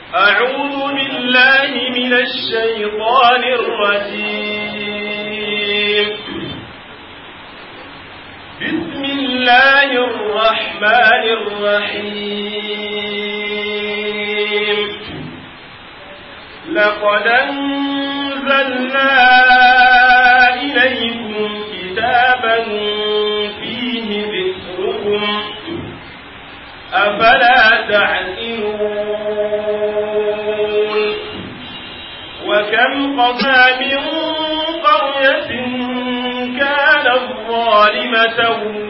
أعوذ بالله من الشيطان الرجيم بسم الله الرحمن الرحيم لقد أنزلنا إليكم كتابا فيه ذكركم أفلا تعقلون وكم قسى من قرية كانت ظالمة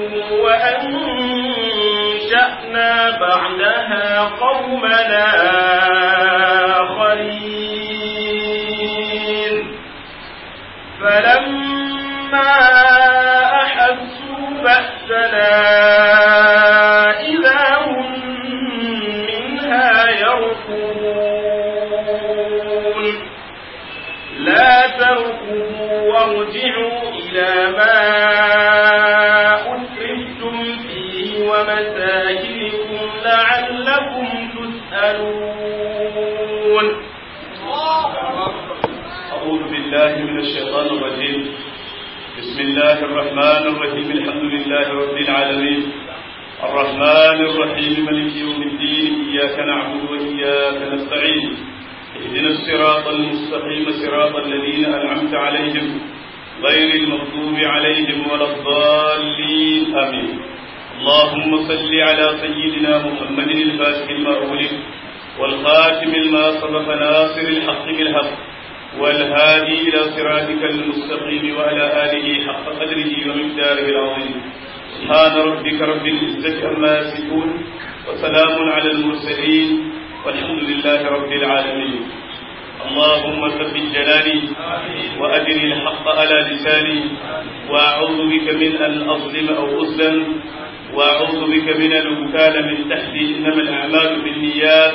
وأنشأنا بعدها قومنا آخرين فلما أحسوا بأسنا إذا هم منها يركضون لا تركضوا وارجعوا إلى ما أترفتم فيه ومساكنكم لعلكم تسألون أعوذ بالله من الشيطان الرجيم بسم الله الرحمن الرحيم الحمد لله رب العالمين الرحمن الرحيم ملك يوم الدين إياك نعبد وإياك نستعين اهدنا الصراط المستقيم صراط الذين أنعمت عليهم غير المغضوب عليهم ولا الضالين آمين اللهم صل على سيدنا محمد الفاتح لما أغلق والخاتم لما سبق ناصر الحق بالحق والهادي إلى صراطك المستقيم وعلى آله حق قدره ومقداره العظيم سبحان ربك رب العزة عما يصفون وسلام على المرسلين والحمد لله رب العالمين اللهم ثبت جلالي وأدري الحق على لساني وأعوذ بك من أن أظلم أو أظلم وأعوذ بك من الوكال من تحتي إنما الأعمال بالنيات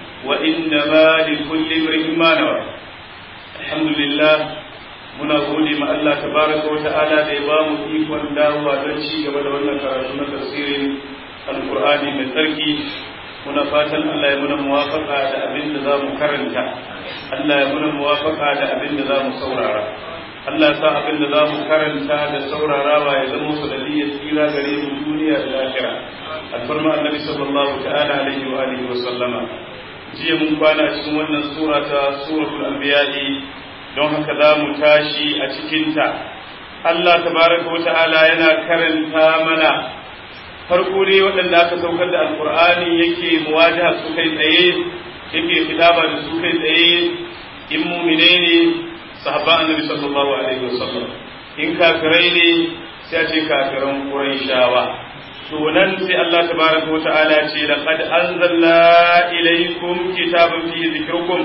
وإنما لكل امرئ ما نوى الحمد لله muna gode ma Allah tabaraka wa ta'ala da ya ba mu ikon dawowa don ci gaba da wannan karatu na tafsirin alqur'ani mai tsarki muna fatan Allah ya muna muwafaka da abin da zamu karanta Allah ya muna muwafaka da abin da zamu saurara Allah ya sa abin da zamu karanta da saurarawa ya zama sanadiyyar tsira gare mu duniya da lahira alfarma annabi sallallahu ta'ala alaihi wa alihi wa sallama jiya mun kwana cikin wannan sura ta suratul anbiya'i don haka za mu tashi a cikinta Allah tabaraka wa ta'ala yana karanta mana farko dai waɗanda aka saukar da alkur'ani yake muwajaha su kai tsaye yake fitaba da su kai tsaye in mumine ne sahaba annabi sallallahu alaihi wasallam in kafirai ne sai a ce kafiran quraishawa to nan sai Allah tabaraka wa ta'ala ce laqad anzalna ilaykum kitaban fihi dhikrukum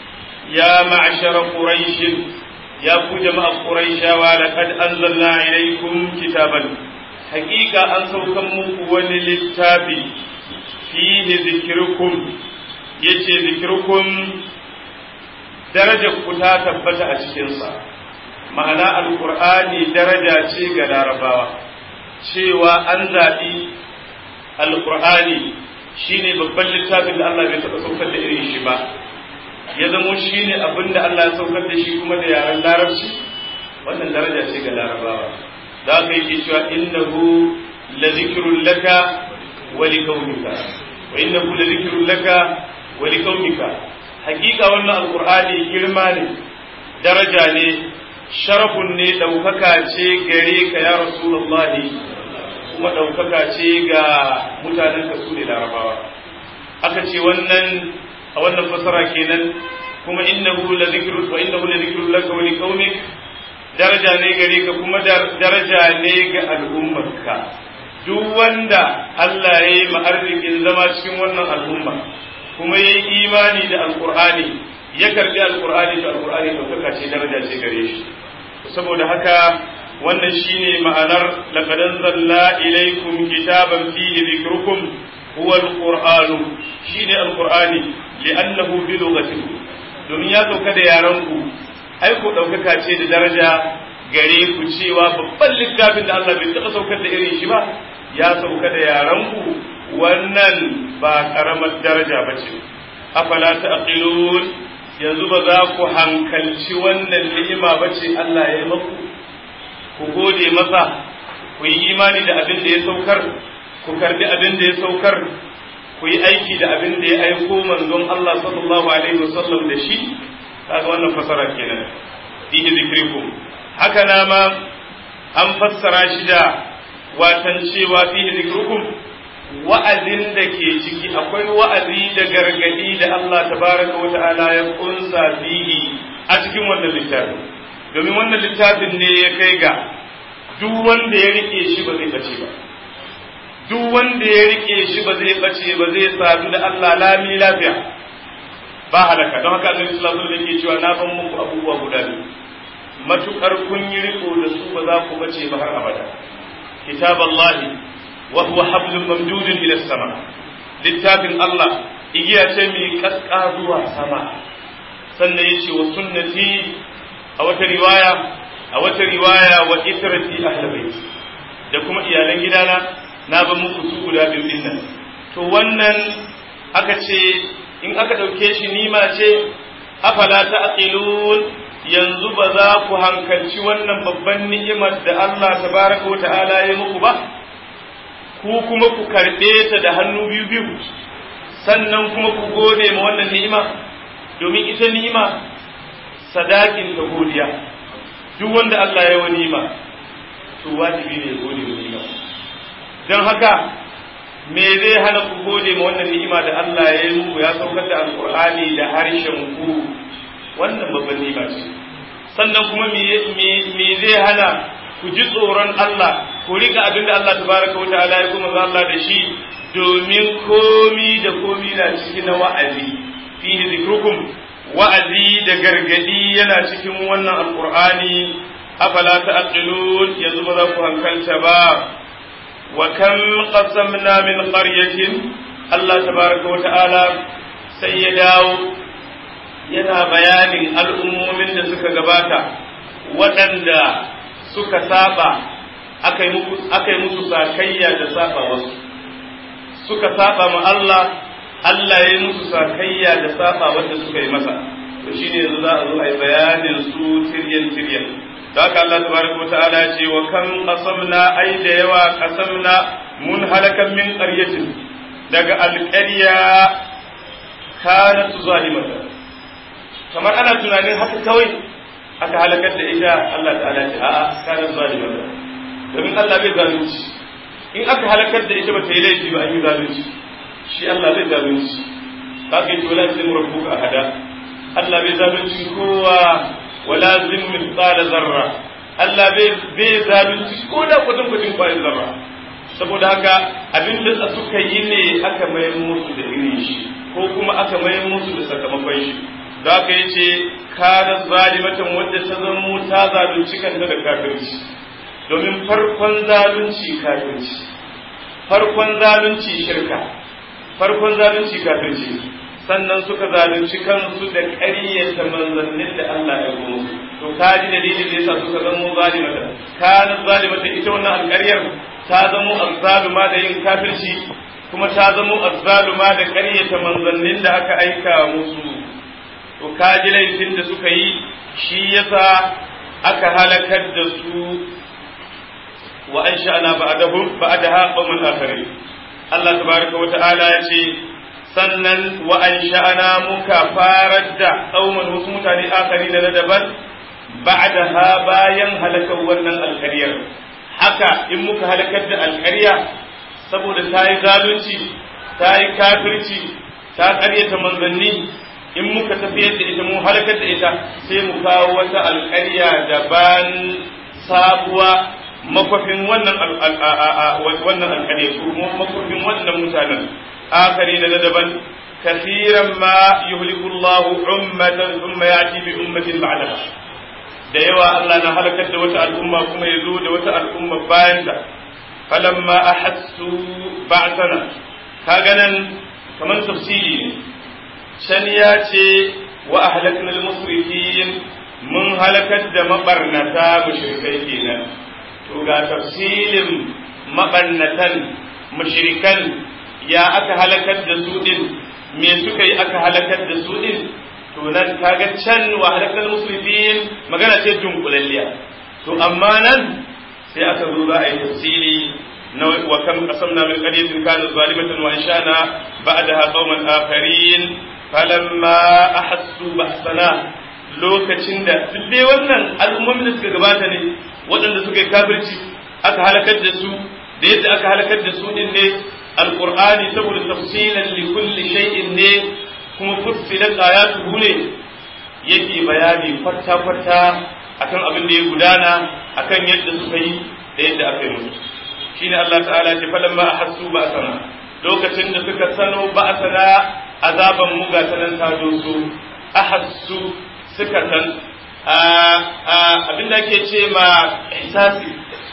يا معشر قريش يا جماعة قريش ولقد أنزلنا إليكم كتابا حقيقة أن سوكم وللكتاب فيه ذكركم يتي ذكركم درجة كتا تبت أشكنسا معنى القرآن درجة شيء لارباوة cewa an zaɓi alƙur'ani shine babban littafin da Allah bai taɓa saukar da irin shi ba ya zamo shi ne abin da Allah ya saukar da shi kuma da yaren larabci wannan daraja ce ga larabawa za ka yi cewa innahu la zikrun laka wa li qaumika wa innahu la zikrun laka wa li qaumika hakika wannan alqur'ani girma ne daraja ne sharafun ne daukaka ce gare ka ya rasulullahi kuma daukaka ce ga mutanen ka su ne larabawa aka ce wannan a wannan fasara kenan kuma innahu la zikru wa innahu la zikru laka wa liqaumik daraja ne gare ka kuma daraja ne ga al'ummarka duk wanda Allah ya yi ma'arzikin zama cikin wannan al'umma kuma ya yi imani da alqur'ani ya karbi alqur'ani da alqur'ani daukaka ce daraja ce gare shi saboda haka wannan shine ma'anar laqad anzalna ilaykum kitaban fihi dhikrukum huwa alqur'anu shine alqur'ani li'annahu bi lughatihi domin ya sauka da yaran ku ai ko daukaka ce da daraja gare ku cewa babban littafin da Allah bai taɓa saukar da irin shi ba ya sauka da yaran ku wannan ba karamar daraja ba ce afala ta'qilun yanzu ba za ku hankalci wannan ni'ima ba ce Allah ya yi maku ku gode masa ku yi imani da abin da ya saukar ku karbi abin da ya saukar ku yi aiki da abin da ya aiko manzon Allah sallallahu alaihi wasallam da shi kaga wannan fasara kenan fihi zikrikum haka na ma an fassara shi da watan cewa fihi zikrukum wa'azin da ke ciki akwai wa'azi da gargadi da Allah tabaraka wa ta'ala ya kunsa fihi a cikin wannan littafin domin wannan littafin ne ya kai ga duk wanda ya rike shi ba zai bace ba duk wanda ya rike shi ba zai bace ba zai sadu da Allah lami lafiya ba halaka don haka Annabi sallallahu alaihi wasallam yake cewa na ban muku abubuwa guda biyu matukar kun yi riko da su ba za ku bace ba har abada kitaballahi wa huwa hablum mamdudun ila sama littafin Allah igiya ce mai kaska zuwa sama sannan yace wa sunnati a wata riwaya a wata riwaya wa itrati ahli bait da kuma iyalan gidana na ba muku su guda biyu din nan to wannan aka ce in aka dauke shi nima ce afala ta'qilun yanzu ba za ku hankalci wannan babban ni'imar da Allah tabaraka wa ta'ala ya muku ba ku kuma ku karɓe ta da hannu biyu biyu sannan kuma ku gode ma wannan ni'ima domin ita ni'ima sadakin ta godiya duk wanda Allah ya wa ni'ima to wajibi ne gode wa ni'ima don haka me zai hana ku gode ma wannan ni'ima da Allah ya yi muku ya saukar da alkur'ani da harshen ku wannan babban ni'ima ce sannan kuma me zai hana ku ji tsoron Allah ku rika abin da Allah tabaraka wa ta'ala ya kuma Allah da shi domin komi da komi na cikin na wa'azi fihi zikrukum wa'azi da gargadi yana cikin wannan alqur'ani afala ta'qilun yanzu ba za ku hankalta ba wa kam qasamna min qaryatin Allah tabaraka wa ta'ala sai ya dawo yana bayanin al'ummomin da suka gabata waɗanda suka saba aka yi musu sakayya da saba wasu suka saba ma Allah Allah ya yi musu sakayya da saba wanda suka yi masa to shine yanzu za a zo a yi bayanin su tiryan tiryan da haka Allah tabaraka wa ta'ala ya ce wa kan qasamna ai da yawa qasamna mun halakan min qaryatin daga alqarya kanat zalimatan kamar ana tunanin haka kawai aka halakar da ita Allah ta'ala ce a'a kana zalima domin Allah bai zalunci in aka halakar da ita ba ta yi laifi ba an yi zalunci shi Allah bai zalunci ba ka yi wala zim rabbuka ahada Allah bai zalunci kowa wala zim mithqala zarra Allah bai bai zalunci ko da kudin kudin kwayin zarra saboda haka abin da suka yi ne aka mayar musu da irin shi ko kuma aka mayar musu da sakamakon shi da aka yi ce kada zalimatan wadda ta zamo ta zalunci kanta da kafirci domin farkon zalunci kafirci farkon zalunci shirka farkon zalunci kafirci sannan suka zalunci kansu da ƙaryata manzannin da Allah ya goma to ka ji dalilin da yasa suka zamo zalimatan kana zalimatan ita wannan alƙaryar ta zamo azzaluma da yin kafirci kuma ta zamo azzaluma da ƙaryata manzannin da aka aika musu to kaji laifin da suka yi shi yasa aka halakar da su wa an sha'ana ba'dahum ba'daha qauman akharin Allah tabaraka wa ta'ala ya ce sannan wa an sha'ana muka farar da qauman wasu mutane akharin na daban ba'daha bayan halakar wannan alƙaryar haka in muka halakar da alƙarya saboda ta yi zalunci ta yi kafirci ta ƙaryata manzanni in muka tafiyar da ita mu halakar da ita sai mu kawo wata alƙarya daban sabuwa makwafin wannan wannan alƙarya ko makwafin wannan mutanen akari da daban kasiran ma yuhliku Allah ummatan thumma yati bi ummatin ba'daha da yawa Allah na halakar da wata al'umma kuma ya zo da wata al'umma bayan ta falamma ahassu ba'sana kaga nan kamar tafsiri ne can ya ce wa ahlaknal musrifin mun halakar da mabarnata mushrikai kenan to ga tafsilin mabarnatan mushrikan ya aka halakar da su din me suka yi aka halakar da su din to nan kaga can wa halakal muslimin magana ce dunkulalliya to amma nan sai aka zo za a yi tafsiri na wa kam qasamna min qaryatin kanat zalimatan wa anshana ba'daha qauman akharin falamma ahassu ba'sana lokacin da duk dai wannan al'ummomin da suka gabata ne waɗanda suka yi kafirci aka halakar da su da yadda aka halakar da su din ne alqur'ani saboda tafsilan li kulli shay'in ne kuma fussilat ayatuhu ne yake bayani kwata kwata akan abin da ya gudana akan yadda suka yi da yadda aka yi musu shine Allah ta'ala ce falamma ahassu ba'sana lokacin da suka sano ba'sana azaban mu ga sanan ta doso ahassu suka san abin da ake ce ma ihsasi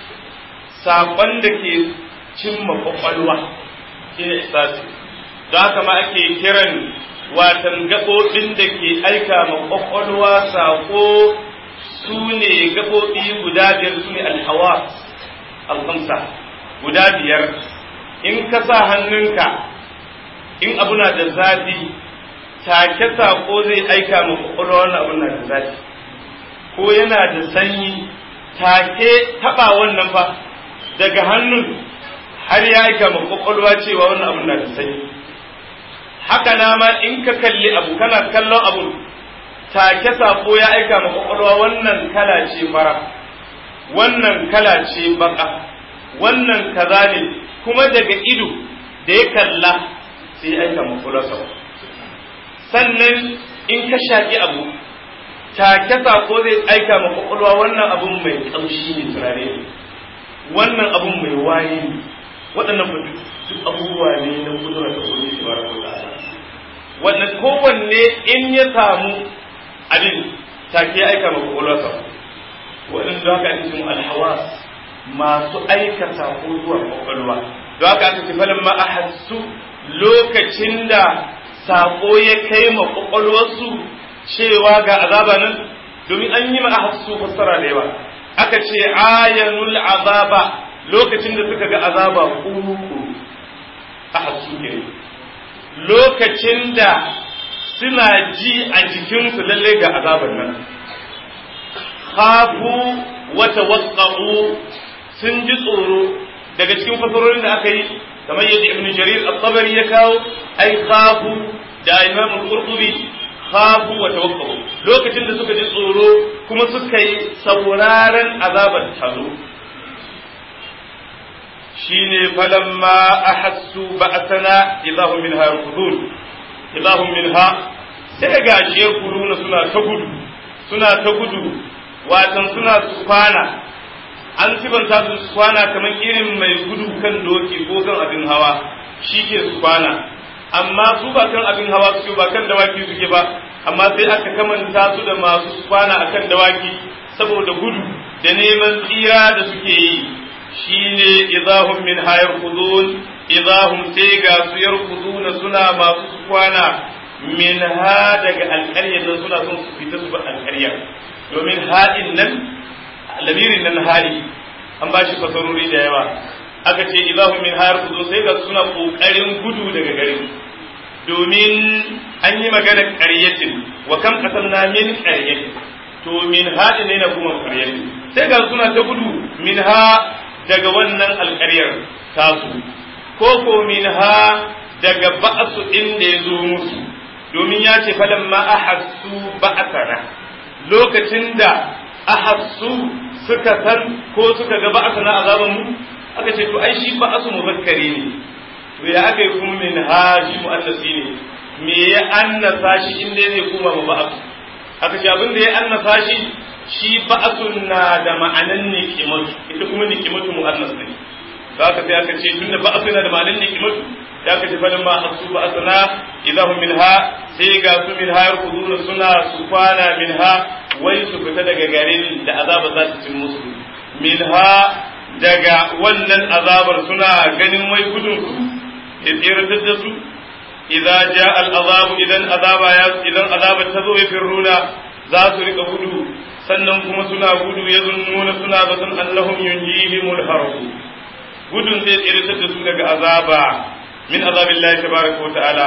saƙon da ke cimma kwakwalwa shi ne ihsasi don haka ma ake kiran watan gaɓoɓin da ke aika ma kwakwalwa saƙo su ne gaɓoɓi guda biyar su ne alhawa alhamsa guda biyar in ka sa hannunka in abu na da zafi take saƙo zai aika ma kwakwalwa wannan abu na da zafi ko yana da sanyi take taɓa wannan fa daga hannun har ya aika ma kwakwalwa cewa wannan abu na da sanyi haka na ma in ka kalli abu kana kallon abu take sako ya aika ma kwakwalwa wannan kala ce fara wannan kala ce baka wannan kaza ne kuma daga ido da ya kalla sai ya aika ma kwakwalwa sannan in ka shaƙi abu take sako zai aika ma kwakwalwa wannan abun mai ƙamshi ne turare ne wannan abun mai waye ne waɗannan duk abubuwa ne na kudura ta kudi shi bara ta'ala wannan kowanne in ya samu abin take ya aika ma kwakwalwarsa waɗanda haka ake cikin alhawas masu aika sako zuwa kwakwalwa don haka aka ce falin ma ahassu lokacin da sako ya kai ma kwakwalwarsu cewa ga azaba nan domin an yi ma ahassu fassara da yawa aka ce ayanul azaba lokacin da suka ga azaba kuku ahassu ke lokacin da suna ji a jikinsu lalle ga azaban nan khafu wata wasu sun ji tsoro daga cikin fasarorin da aka yi kamar yadda ibn jarir at-tabari ya kawo ai khafu da imam al-qurtubi khafu wa tawakkau lokacin da suka ji tsoro kuma suka yi sauraron azabar tazo shine falamma ahassu ba'sana idahum minha yarkudun idahum minha sai ga shi kuruna suna ta gudu suna ta gudu watan suna kwana an sibanta su kwana kamar irin mai gudu kan doki ko kan abin hawa shi ke su kwana amma su ba kan abin hawa suke ba kan dawaki suke ba amma sai aka kamanta su da masu kwana akan dawaki saboda gudu da neman tsira da suke yi shine idahum min hayar khudun idahum sai ga su yarkuduna suna masu kwana min ha daga alƙaryar nan suna son su fita su bar alƙaryar domin haɗin nan lamirin nan hali an ba shi fasarori da yawa aka ce idahum min hayar khudun sai ga suna ƙoƙarin gudu daga garin domin an yi magana ƙaryatin wa kam qasamna min ƙaryatin to min haɗin ne na kuma ƙaryatin sai ga suna ta gudu min ha daga wannan alƙaryar tasu ko ko min ha daga ba'su inda ya zo musu domin ya ce falan ma ahassu ba'sana lokacin da ahassu suka san ko suka ga ba'sana azaban mu aka ce to ai shi ba'su muzakkari ne to ya aka yi kuma min ha shi mu'annasi ne me ya annasa shi inda zai kuma ma ba'su aka ce abin da ya annasa shi shi ba'sun na da ma'anan nikimatu ita kuma nikimatu mu'annas ne to aka sai aka ce tunda ba'su na da ma'anan nikimatu da aka ce falin ma hasu ba'suna idahum minha sai ga su minha yarkuduna suna su kwana minha wai su fita daga garin da azaba za ta cin musu minha daga wannan azabar suna ganin wai gudun su ya tsiratar da su idza jaa al-azabu idan azaba ya idan azaba ta zo ya firruna za su rika gudu sannan kuma suna gudu ya zunnuna suna zaton allahum yunjihimul harbu gudun zai tsiratar da su daga azaba min azabillahi tabaraka wa ta'ala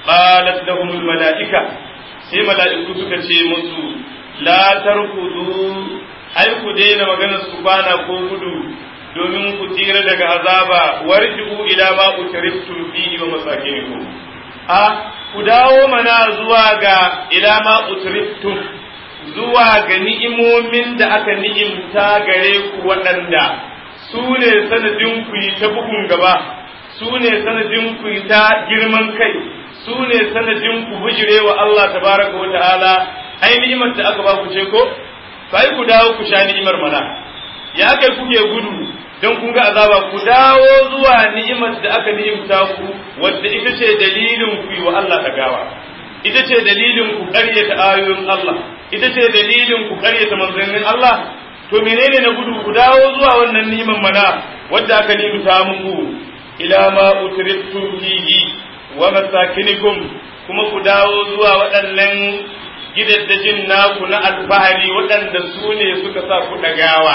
qalat lahum al malaika sai mala'iku suka ce musu la tarkudu ai ku daina maganar su bana ko gudu domin ku tsira daga azaba warji'u ila ma utriftum fihi wa masakinikum a ku dawo mana zuwa ga ila ma utriftum zuwa ga ni'imomin da aka ni'imta gare ku waɗanda su ne sanadin ku yi ta bugun gaba su ne sanadin ku yi ta girman kai su ne sanadin ku bujire wa Allah tabaraka wa ta'ala ai ni'imar da aka ba ku ce ko sai ku dawo ku sha ni'imar mana ya kai kuke gudu don kun ga azaba ku dawo zuwa ni'imar da aka ni'imta ku wadda ita ce dalilin ku yi wa Allah gawa ita ce dalilin ku ƙaryata ayoyin Allah ita ce dalilin ku ƙaryata manzannin Allah to menene na gudu ku dawo zuwa wannan ni'imar mana wadda aka ni'imta muku ila ma utriftum fihi wa masakinikum kuma ku dawo zuwa waɗannan gidaddajin naku na alfahari waɗanda su ne suka sa ku ɗagawa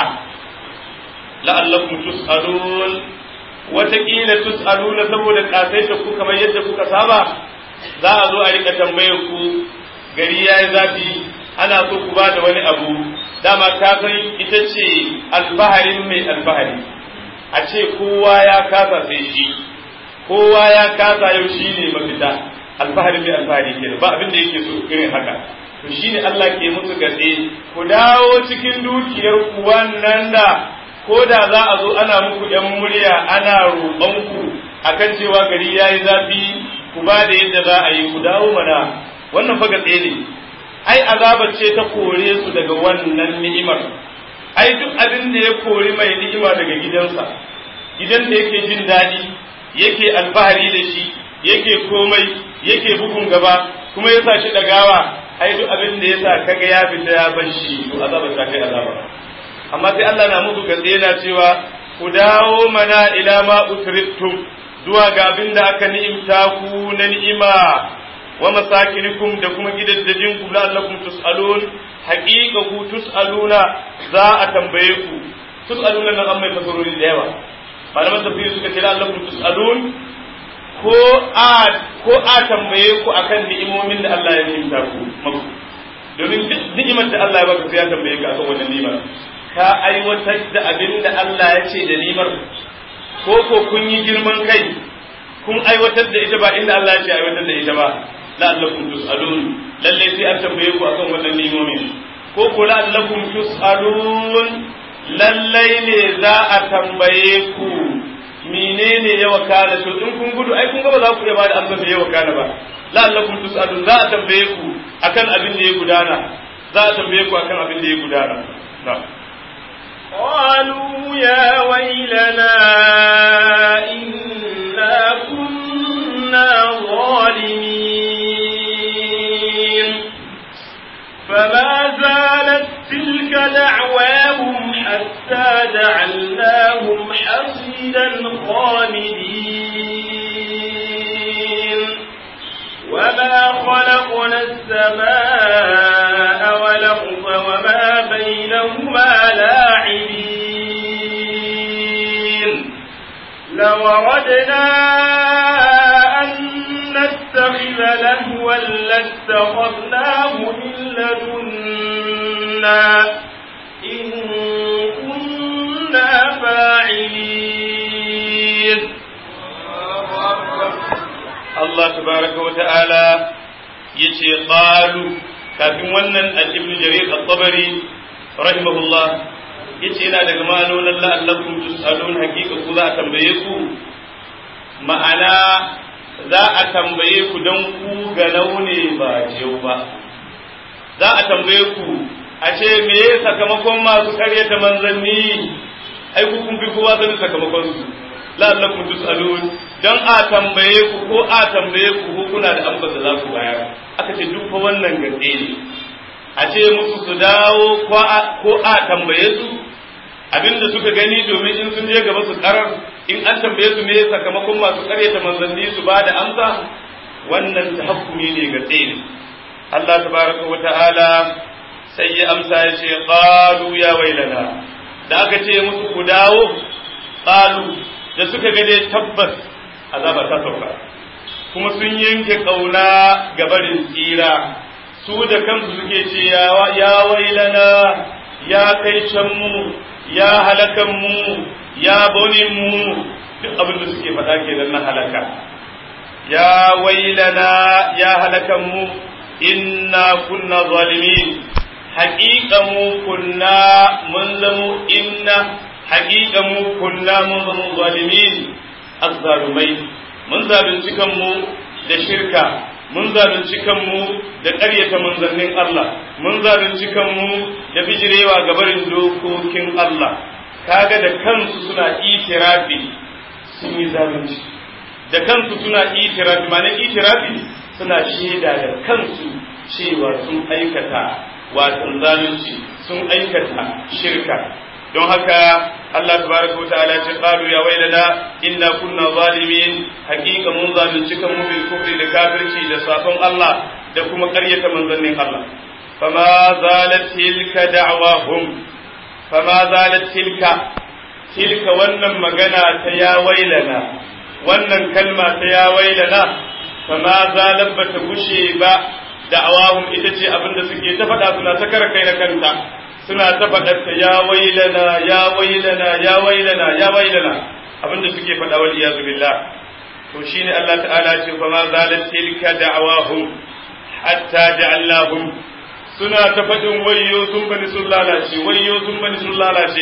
la'allakum tus'alun wataƙila tus'aluna saboda ƙasaita ku kamar yadda kuka saba za a zo a rika tambayar ku gari ya yi zafi ana so ku ba da wani abu dama ka san ita ce alfaharin mai alfahari a ce kowa ya kasa sai shi kowa ya kasa yau shi ne mafita alfaharin mai alfahari ke ba abin da yake so irin haka to shine Allah ke musu gatse ku dawo cikin dukiyar ku wannan da ko da za a zo ana muku yan murya ana roƙon ku akan cewa gari yayi zafi ku ba da yadda za a yi ku dawo mana wannan fa gatse ne ai azabar ce ta kore su daga wannan ni'imar ai duk abin da ya kori mai ni'ima daga gidansa gidan da yake jin daɗi yake alfahari da shi yake komai yake bugun gaba kuma ya sa shi ɗagawa ai duk abin da ya sa kaga ya fita ya bar shi to azaba ta kai azaba amma sai Allah na musu gatse yana cewa ku dawo mana ila ma utriftum zuwa ga abin da aka ni'imta ku na ni'ima wa masakinikum da kuma gidaddajin ku la'allakum tus'alun haqiqa ku tus'aluna za a tambaye ku tus'aluna nan an mai fasarori da yawa malaman tafsiri suka ce la'allakum tus'alun ko a ko a tambaye ku akan ni'imomin da Allah ya ni'imta ku maku domin duk ni'imar da Allah ya baka sai ya tambaye ka akan wannan ni'imar ka aiwatar da abin da Allah ya ce da ni'imar ko ko kun yi girman kai kun aiwatar da ita ba inda Allah ya ce aiwatar da ita ba la'allakum tus'alun lalle sai an tambaye ku akan wannan ni'imomin ko ko la'allakum tus'alun lalle ne za a tambaye ku menene ya wakana to in kun gudu ai kun ga ba za ku iya bada amsa me ya wakana ba la'allakum tus'alun za a tambaye ku akan abin da ya gudana za a tambaye ku akan abin da ya gudana قالوا يا ويلنا إنا كنا ظالمين فما زالت تلك دعواهم حتى جعلناهم حصيدا خامدين وما خلقنا السماء والأرض وما بينهما لاعبين لوردنا أن نتخذ لهوا لاتخذناه من لدنا إن كنا فاعلين Allah tabaraka wa ta'ala yace qalu kafin wannan al-ibn jarir at-tabari rahimahullah yace yana daga ma'anonin la'allakum tus'alun haqiqa ku za a tambaye ku ma'ana za a tambaye ku dan ku ga launi ba jeu ba za a tambaye ku a ce me sakamakon masu karyata manzanni ai ku kun fi kowa sanin sakamakon su la'allakum tus'alun dan a tambaye ku ko a tambaye ku ko kuna da amsar da za ku bayar aka ce duk fa wannan gaske ne a ce musu su dawo ko a tambaye su abinda suka gani domin in sun je gaba su karar in an tambaye su me sakamakon masu karyata manzanni su ba da amsa wannan tahakkumi ne ga ne Allah tabaraka wa ta'ala sai ya amsa ya ce qalu ya wailana da aka ce musu ku dawo qalu da suka ga dai tabbas azaba ta sauka kuma sun yanke ƙauna ga barin tsira su da kansu suke ce ya wailana ya kai can mu ya halakan mu ya bonin mu duk abin da suke faɗa kenan na halaka ya wailana ya halakan mu inna kunna zalimin haƙiƙa mu kunna mun zamo inna haƙiƙa mu kunna mun zamo zalimin azzalumai mun zalunci kanmu da shirka mun zalunci kanmu da ƙaryata manzannin Allah mun zalunci kanmu da bijirewa ga barin dokokin Allah kaga da kansu suna itirafi sun yi zalunci da kansu suna itirafi ma'anar itirafi suna shaida da kansu cewa sun aikata watan zalunci sun aikata shirka don haka Allah tabaraka wa ta'ala ce qalu ya wailana inna kunna zalimin haqiqa mun zalunci kan mu bil kufri da kafirci da sabon Allah da kuma ƙaryata manzannin Allah fama zalat tilka da'wahum fama zalat tilka tilka wannan magana ta ya wailana wannan kalma ta ya wailana fama zalat bata gushe ba da'awahum ita ce abinda suke ta faɗa suna ta kara kai na kanta suna ta faɗarta ya wailana ya wailana ya wailana ya wailana abinda suke faɗa wal iyazu billah to shine Allah ta'ala ce fa ma zalat tilka da'awahum hatta ja'alnahum suna ta faɗin wayyo sun bani sun lalace wayyo sun bani sun lalace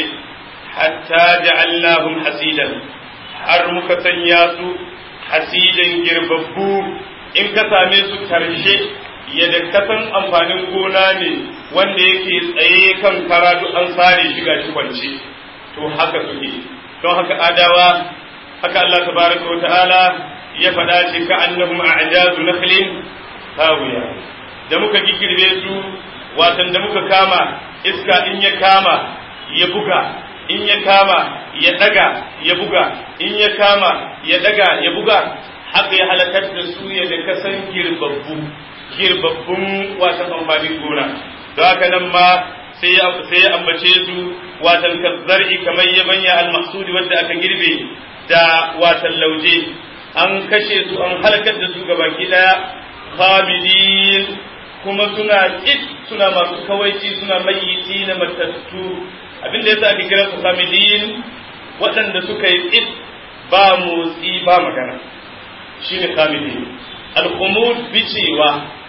hatta ja'alnahum hasidan har muka sanya su hasidan girbabbu in ka same su karshe yadda kasan amfanin gona ne wanda yake tsaye kan karatu an sare shi gashi kwance to haka suke don haka adawa haka Allah tabaraka wa ta'ala ya faɗa ce ka annahum a'jazu nakhlin hawiya da muka gikirbe su watan da muka kama iska in ya kama ya buga in ya kama ya daga ya buga in ya kama ya daga ya buga haka ya halakar da su ya da kasan girbabbu girbabbun watan amfanin gona don haka nan ma sai ya ambace su watan kazzar'i kamar ya manya al-mahsudi wanda aka girbe da watan lauje an kashe su an halakar da su gabaki daya khabidin kuma suna tsit suna masu kawaici suna mayyiti na matattu abinda yasa ake kira su khabidin waɗanda suka yi tsit ba motsi ba magana shine khabidin al-khumud bicewa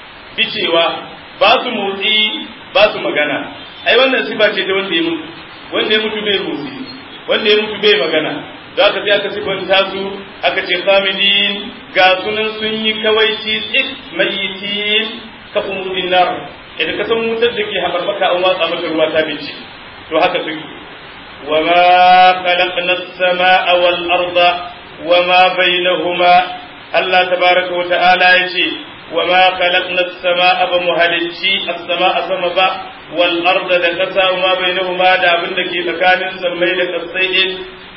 bicewa ba su motsi ba su magana ai wannan sifa ce ta wanda ya mutu wanda ya mutu bai motsi wanda ya mutu bai magana da aka sai aka sifanta su aka ce famidin ga sunan sun yi kawaici tsik mayitin ka umudin nar idan ka san wutar da ke haɓarɓaka an watsa mata ruwa ta bice to haka suke wa ma khalaqna as-samaa wal arda wa ma bainahuma Allah tabaraka wa ta'ala yace وما خلقنا السماء بمهلتي السماء سما با والأرض دكسا وما بينهما دا abin da ke tsakanin sammai da kasai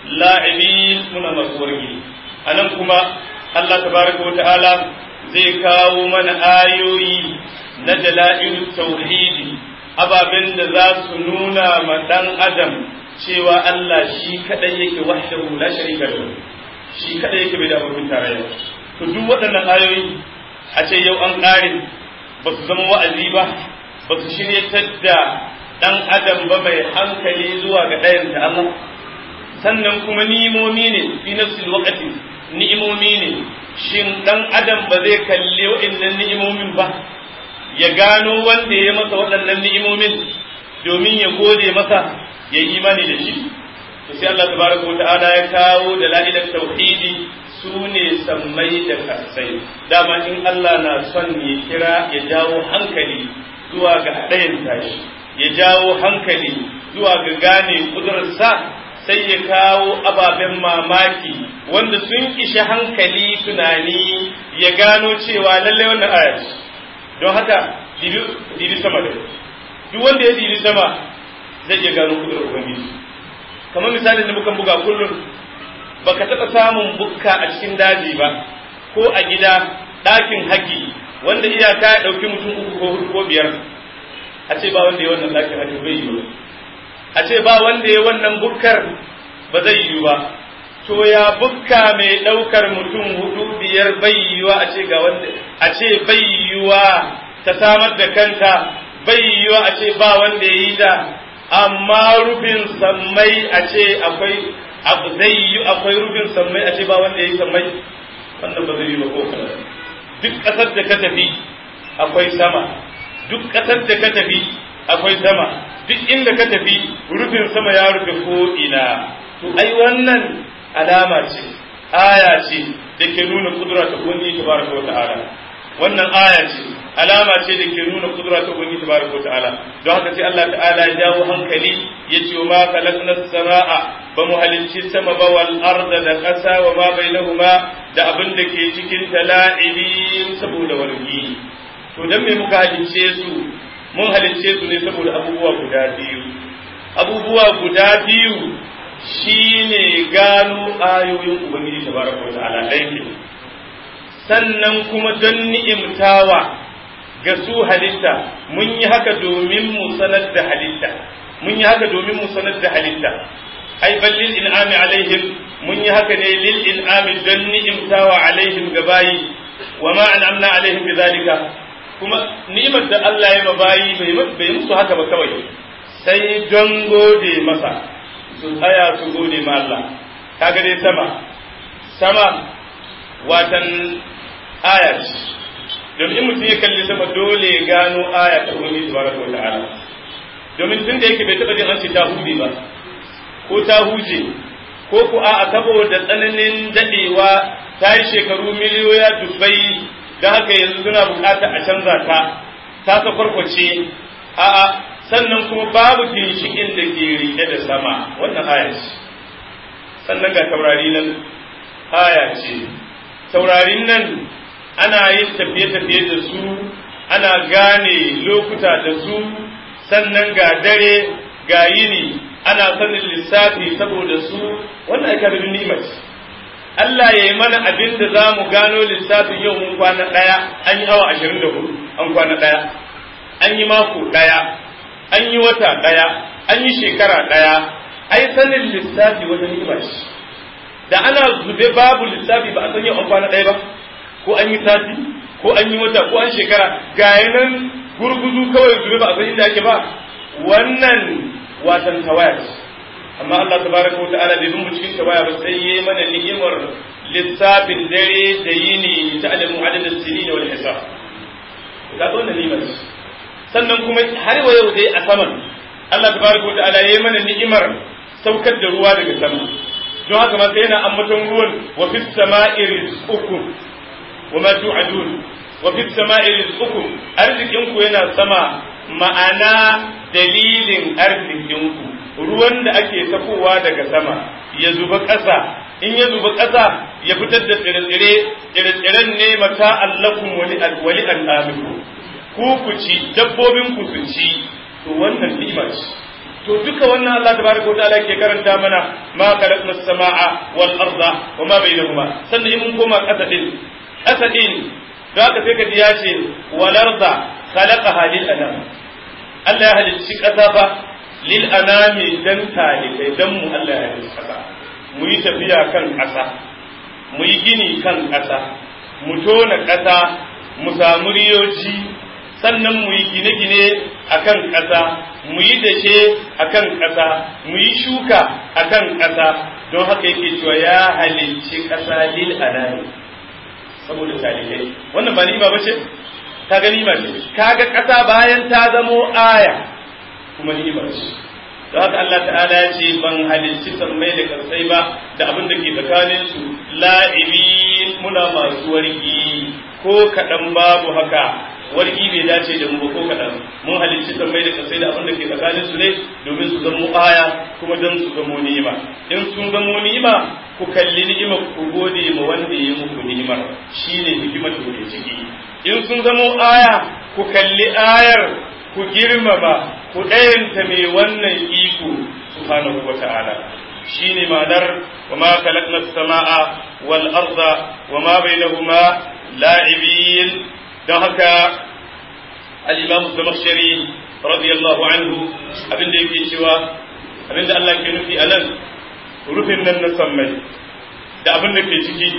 la'ibin muna maswargi anan kuma Allah tabaraka wa ta'ala zai kawo mana ayoyi na dalailul tauhidi ababen da za su nuna ma dan adam cewa Allah shi kadai yake wahdahu la sharika lahu shi kadai yake bai da abokin tarayya to duk waɗannan ayoyi a ce yau an ƙare ba su zama wa'azi ba ba su shiryatar da ɗan adam ba mai hankali zuwa ga ɗayan da Allah sannan kuma ni'imomi ne fi nafsil waqti ni'imomi ne shin ɗan adam ba zai kalli waɗannan ni'imomin ba ya gano wanda ya masa waɗannan ni'imomin domin ya gode masa ya yi imani da shi to sai Allah tabaraka wa ta'ala ya kawo da la'ilat tauhidi su ne sammai da kasai dama in Allah na son ya kira ya jawo hankali zuwa ga ɗayan tashi ya jawo hankali zuwa ga gane ƙudurarsa sai ya kawo ababen mamaki wanda sun ishi hankali tunani ya gano cewa lallai wannan ayat don haka dibi sama da duk wanda ya dibi sama zai iya gano ƙudurar ubangiji kamar misalin da muka buga kullum baka taɓa samun bukka a cikin daji ba ko a gida ɗakin haƙi wanda iyaka ya ɗauki mutum uku ko hudu ko biyar a ce ba wanda ya wannan ɗakin haƙi bai yi ba a ce ba wanda ya wannan bukkar ba zai yi ba to ya bukka mai ɗaukar mutum hudu biyar bayyuwa a ce ga wanda a ce bayyuwa ta samar da kanta bayyuwa a ce ba wanda ya yi ta amma rufin sammai a ce akwai zai yi akwai rufin sammai a ce ba wanda ya yi sammai wannan ba zai yi ba ko duk ƙasar da ka tafi akwai sama duk ƙasar da ka tafi akwai sama duk inda ka tafi rufin sama ya rufe ko ina to ai wannan alama ce aya ce da ke nuna kudura ta ubangiji tabaraka wa ta'ala wannan aya ce alama ce da ke nuna kudura ta ubangiji tabaraka wa ta'ala don haka sai Allah ta'ala ya jawo hankali ya ce ma khalaqna as-samaa ba mu halicci sama ba wal arda da ƙasa wa ma bainahuma da abin da ke cikin tala'ibin saboda wargi to dan me muka halicce su mun halicce su ne saboda abubuwa guda biyu abubuwa guda biyu shine gano ayoyin ubangiji tabaraka wa ta'ala ɗaya sannan kuma don ni'imtawa ga su halitta mun yi haka domin mu sanar da halitta mun yi haka domin mu sanar da halitta ai bal lil in'ami alaihim mun yi haka ne lil in'ami don ni'imtawa alaihim gabayi wa ma an'amna alaihim bidhalika kuma ni'imar da Allah ya mabayi bai bai musu haka ba kawai sai don gode masa su tsaya su gode ma Allah kaga dai sama sama watan aya ce domin in mutum ya kalli sama dole ya gano aya ta ubangiji tabaraka wa ta'ala domin tun da yake bai taɓa jin an ce ta hude ba ko ta huje ko ku a saboda tsananin dadewa ta yi shekaru miliyoya dubbai da haka yanzu suna bukata a canza ta ta ka farkwace a'a sannan kuma babu ginshikin da ke rike da sama wannan aya ce sannan ga taurari nan aya ce taurarin nan ana yin tafiye-tafiye da su ana gane lokuta da su sannan ga dare ga yini ana sanin lissafi saboda su wannan aka da ni'imar Allah ya yi mana abin da za mu gano lissafin yau mun kwana ɗaya an yi awa ashirin da hudu an kwana ɗaya an yi mako ɗaya an yi wata ɗaya an yi shekara ɗaya ai sanin lissafi wata ni'ima ce da ana zube babu lissafi ba a san yau an kwana ɗaya ba ko an yi sati ko an yi wata ko an shekara ga nan gurguzu kawai zube ba a san inda ake ba wannan watan tawaya ce amma Allah tabaraka wa ta'ala bai bin mu cikin tawaya ba sai yayi mana ni'imar lissafin dare da yini ta alamu adadin sinin wal hisab ga wannan ni'imar sannan kuma har wa yau dai a saman Allah tabaraka wa ta'ala yayi mana ni'imar saukar da ruwa daga sama don haka ma sai yana ambaton ruwan wa fis sama'i rizqukum wa ma tu'adun wa fis sama'i rizqukum arzikin ku yana sama ma'ana dalilin arzikin ku ruwan da ake tafowa daga sama ya zuba ƙasa in ya zuba ƙasa ya fitar da tsire-tsire tsire-tsiren ne mata allakum wali wali al'amiku ku ku ci dabbobin ku su ci to wannan ni'ima ce to duka wannan Allah tabaraka wataala ke karanta mana ma khalaqna as-samaa wal arda wa ma bainahuma sannan in mun koma ƙasa din ƙasa din da haka sai ka ji ya ce wal arda khalaqaha lil anam Allah ya halicci ƙasa fa lil anami dan talibai dan mu Allah ya halicci ƙasa mu yi tafiya kan ƙasa mu yi gini kan ƙasa mu tona ƙasa mu samu riyoji sannan mu yi gine-gine a kan ƙasa mu yi dashe a kan ƙasa mu yi shuka a kan ƙasa don haka yake cewa ya halicci ƙasa lil anami saboda talilai wannan ba ni'ima ba ce ta ga ni'ima ce kaga ƙasa bayan ta zamo aya kuma ni'ima ce don haka Allah ta'ala ya ce ban halicci sammai da karsai ba da abin da ke tsakanin su la'ibi muna masu wargi ko kaɗan babu haka wargi bai dace da mu ba ko kaɗan mun halicci sammai da karsai da abin da ke tsakanin su ne domin su zamo aya kuma don su zamo ni'ima in sun zamo ni'ima ku kalli ni'ima ku gode ma wanda ya muku ni'imar shine hikimar da ke ciki in sun zamo aya ku kalli ayar ku girmama ku ɗayanta mai wannan iko subhanahu wa ta'ala shine ma'anar wa ma khalaqna as-samaa wal arda wa ma bainahuma la'ibin don haka al-imam az-zamakhshari radiyallahu anhu abinda yake cewa abinda Allah ke nufi anan rufin nan na sammai da abin da ke ciki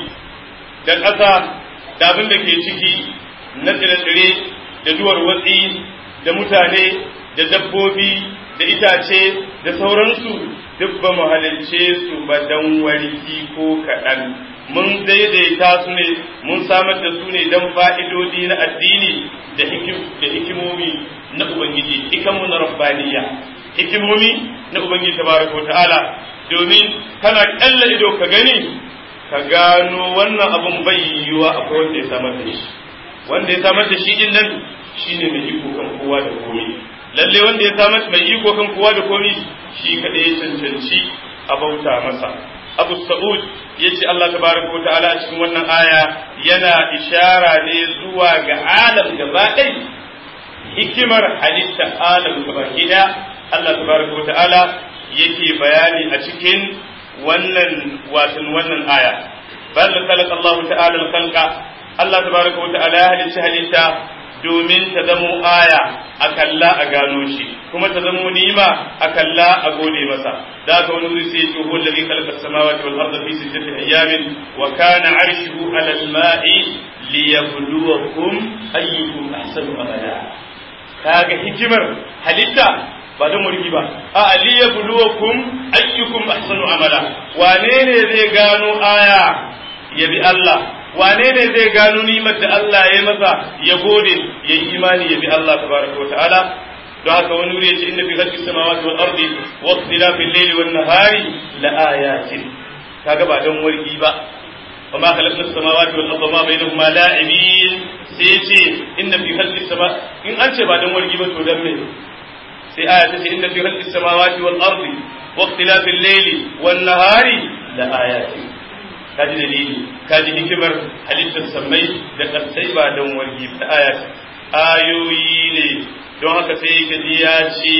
da ƙasa da abin da ke ciki na tsire-tsire da duwar watsi da mutane da dabbobi da itace da sauransu duk ba mu halicce su ba dan warki ko kaɗan mun daidaita su ne mun samar da su ne don fa'idodi na addini da hikimomi na Ubangiji, hikamu na rabbaniya, hikimomi na Ubangiji tabaraka wa ta'ala domin kana ƙalla ido ka gani ka gano wannan abun bai yiwuwa akwai wanda ya samar da shi wanda ya samar da shi din nan shine mai iko kan kowa da komai lalle wanda ya samar mai iko kan kowa da komai shi kadai ya cancanci a bauta masa Abu Sa'ud ya ce Allah tabaraka wa ta'ala a cikin wannan aya yana ishara ne zuwa ga alam gaba ɗai hikimar halitta alam gaba gida Allah tabaraka wa ta'ala yake bayani a cikin wannan watan wannan aya bal khalaqa Allah ta'ala al-khalqa Allah tabaraka wa ta'ala ya halitta halitta domin ta zamo aya a kalla a gano shi kuma ta zamo nima a kalla a gode masa da ka wani wuri sai ce huwa alladhi khalaqa as-samawati wal arda fi sittati ayamin wa kana 'arshuhu 'ala al-ma'i liyabluwakum ayyukum ahsanu amala kaga hikimar halitta ba don mulki ba a liyabluwakum ayyukum ahsanu amala wane ne zai gano aya ya bi Allah wane ne zai gano nimar da Allah ya masa ya gode ya yi imani ya bi Allah tabaraka wa ta'ala don haka wani wuri yace inna fi khalqis samawati wal ardi wa ikhtilafil layli wan nahari la ayatin kaga ba don wargi ba وما خلقنا السماوات والارض وما بينهما لاعبين sai yace inna fi khalqis sama in an ce ba dan wargi ba to dan me sai aya ta ce inna fi khalqis samawati wal ardi wa ikhtilafil layli wan nahari la ayatin kaji dalili kaji hikimar halittar sammai da kasai ba don wargi ta aya ayoyi ne don haka sai ka ji ya ce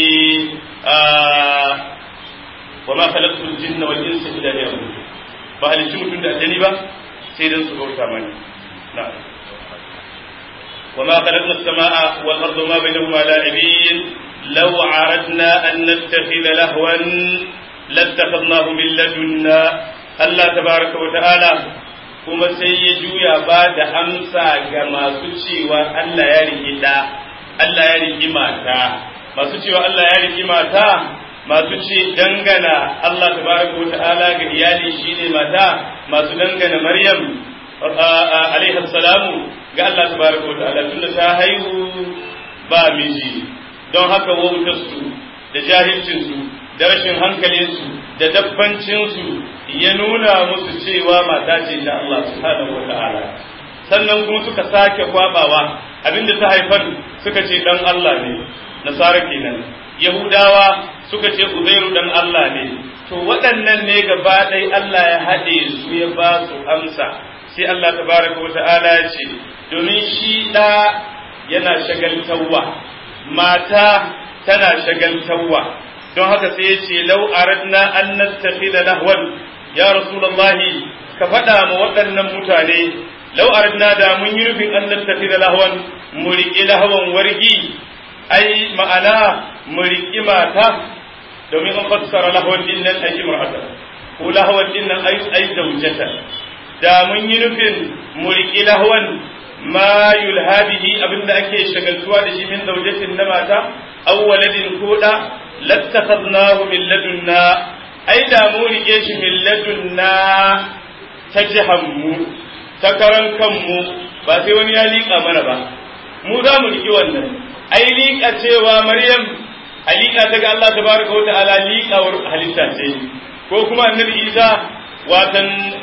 wa ma khalaqtul jinna wal insa illa liya'budun ba halicci mutum da aljani ba sai dan su bauta mani na'am wa ma khalaqna as-samaa'a wal arda ma bainahuma la'ibin law 'aradna an nattakhidha lahwan lattakhadnahu min ladunna Allah tabaraka wa ta'ala kuma sai ya juya ba da amsa ga masu cewa Allah ya riki da Allah ya riki mata masu cewa Allah ya riki mata masu ce dangana Allah tabaraka wa ta'ala ga iyali shine mata masu dangana Maryam alaiha salamu ga Allah tabaraka wa ta'ala tunda ta haihu ba miji don haka wautarsu da jahilcinsu da rashin hankalinsu da dabbancinsu ya nuna musu cewa mata ce ta Allah subhanahu wa ta'ala sannan kuma suka sake kwabawa abinda ta haifar suka ce dan Allah ne nasara kenan yahudawa suka ce uzairu dan Allah ne to waɗannan ne gaba ɗaya Allah ya haɗe su ya ba su amsa sai Allah tabaraka wa ta'ala ya ce domin shi ɗa yana shagaltawa mata tana shagaltawa don haka sai ya ce lau aradna an nattakhidha lahwan ya rasulullahi ka faɗa ma waɗannan mutane lau aradna da mun yi nufin an nattakhidha lahwan mu riƙi lahwan wargi ai ma'ana mu riƙi mata domin an fassara lahwan din nan ai imra'ata ko lahwan din nan ai ai zawjata da mun yi nufin mu riƙi lahwan ma yulhabihi abinda ake shagaltuwa da shi min zawjatin na mata aw waladin ko da lattakhadnahu min ladunna ai da mu rike shi min ladunna ta jihanmu ta karan kanmu ba sai wani ya liƙa mana ba mu za mu riƙe wannan ai liƙa cewa maryam a liƙa ta ga Allah tabaraka wa ta'ala liƙawar halitta ce ko kuma annabi isa watan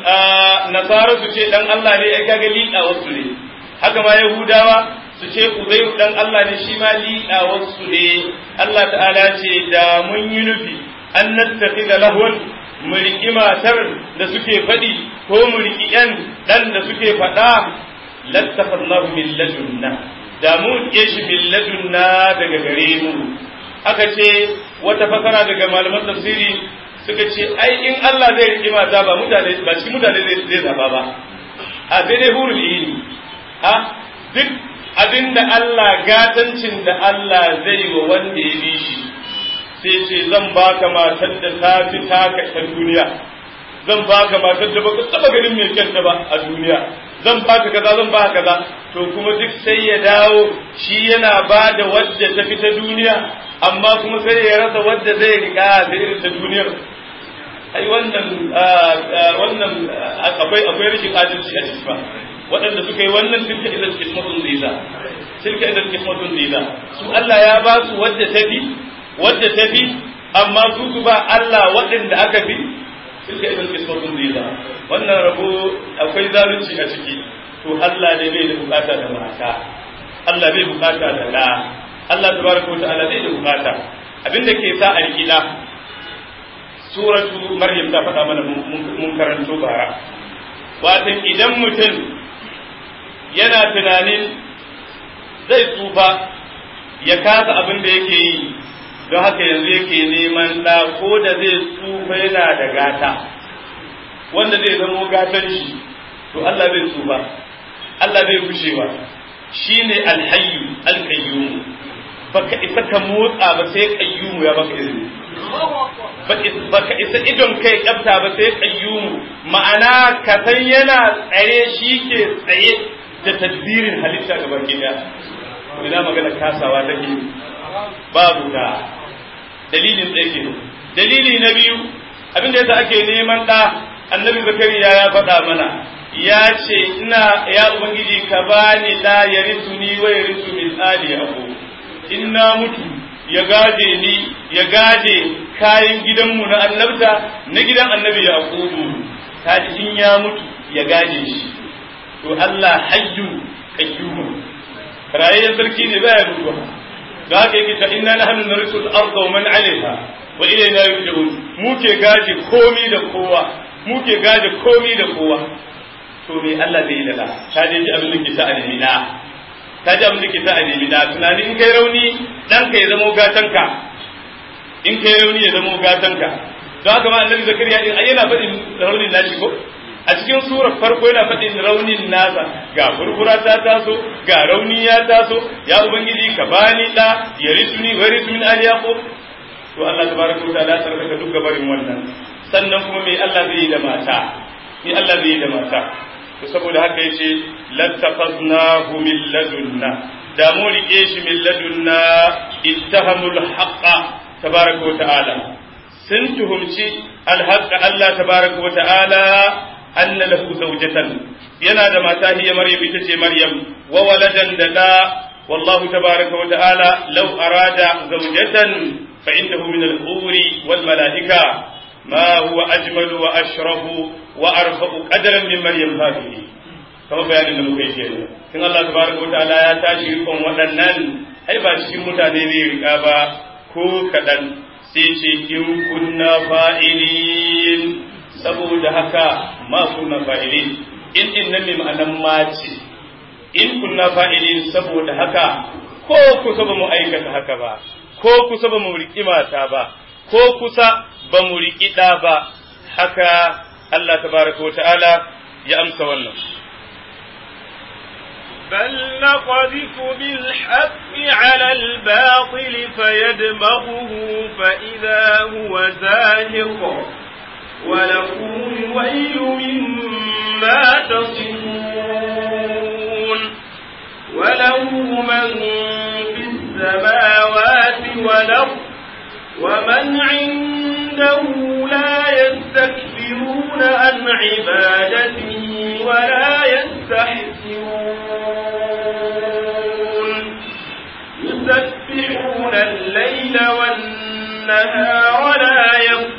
nasara su ce dan Allah ne ai kaga liƙawar su ne haka ma yahudawa su ce uzairu dan Allah ne shi ma liƙawar su ne Allah ta'ala ce da mun yi nufi an nattakhidha lahwan mu riƙi matar da suke faɗi ko mu riƙi ƴan ɗan da suke faɗa lattakhadnahu min ladunna da mu riƙe shi min ladunna daga gare mu aka ce wata fasara daga malaman tafsiri suka ce ai in Allah zai riƙi mata ba mutane ba cikin mutane zai zaba ba a sai dai hurul ini a duk abinda Allah gatancin da Allah zai wa wanda ya bi shi sai ce zan baka matar da ta fi taka ta duniya zan baka matar da baka taba ganin mai kyanta ba a duniya zan baka kaza zan baka kaza to kuma duk sai ya dawo shi yana ba da wadda ta fi ta duniya amma kuma sai ya rasa wadda zai riga da irin ta duniyar ai wannan wannan akwai akwai rashin adalci a cikin ba waɗanda suka yi wannan tilka idan kismatun ziza tilka idan kismatun ziza su Allah ya ba su wadda ta fi wadda ta fi amma su su ba Allah waɗanda aka fi tilka idan kismatun ziza wannan rabo akwai zalunci a ciki to Allah ne bai da bukata da mata Allah bai bukata da da Allah tabaraka wa ta'ala bai da bukata abinda ke sa a rikida suratu maryam ta faɗa mana mun karanto bara watan idan mutum yana tunanin zai tsufa ya kasa abin da yake yi don haka yanzu yake neman ɗa ko da zai tsufa yana da gata wanda zai zamo gatan shi to Allah bai tsufa Allah bai gushewa shine alhayyu alqayyum baka isa ka motsa ba sai qayyumu ya baka izini baka isa idon kai kyafta ba sai qayyumu ma'ana ka san yana tsaye shi ke tsaye da tadbirin halitta ga baki daya ina magana kasawa take babu da dalilin tsaye ke dalili na biyu abinda yasa ake neman da annabi zakariya ya faɗa mana ya ce ina ya ubangiji ka bani da ya risu ni wa ya risu min ali yaqub in na mutu ya gaje ni ya gaje kayan gidanmu na annabta na gidan annabi yaqubu kaji in ya mutu ya gaje shi to Allah hayyu qayyum rayayyen sarki ne baya mutuwa da haka yake ta inna nahnu narisul arda wa man alaiha wa ilayna yurja'un mu ke gaje komi da kowa mu ke gaje komi da kowa to me Allah zai yi da ta je ji abin da ke ta alimina ta ji abin da ke ta alimina tunani in kai rauni dan ka ya zama gatanka in kai rauni ya zama gatanka don haka ma annabi zakariya din ai yana faɗin raunin nashi ko a cikin surar farko yana faɗin raunin nasa ga furfura ta taso ga rauni ya taso ya ubangiji ka bani da ya risuni wa risu min ali yaqub to Allah tabaraka wa ta'ala tsarkaka duk gabarin wannan sannan kuma me Allah zai yi da mata me Allah zai yi da mata to saboda haka yace lattafaznahu min ladunna da mu rike shi min ladunna ittahamul haqqa tabaraka wa ta'ala sun tuhumci alhaqqa Allah tabaraka wa ta'ala anna lahu zawjatan yana da mata hiya maryam ita ce maryam wa waladan da da wallahu tabaraka wa ta'ala law arada zawjatan fa innahu min al-huri wal malaika ما هو أجمل وأشرف وأرفع قدرا من مريم هذه كما بيان da muka yi kenan kin Allah tabaraka wa ta'ala ya tashi rikon waɗannan ai ba cikin mutane ne rika ba ko kaɗan sai ce in kunna fa'ilin saboda haka ma kunna fa'ilin in din nan ne ma'anan ma ce in kunna fa'ilin saboda haka ko kusa ba mu aikata haka ba ko kusa ba mu riƙi mata ba ko kusa ba mu riƙi ɗa ba haka Allah tabaraka wa ta'ala ya amsa wannan. بل نقذف بالحق على الباطل فيدمغه فإذا هو زاهق ولكم الويل مما تصفون وله من في السماوات والأرض ومن عنده لا يستكبرون عن عبادته ولا يستحسرون يسبحون الليل والنهار لا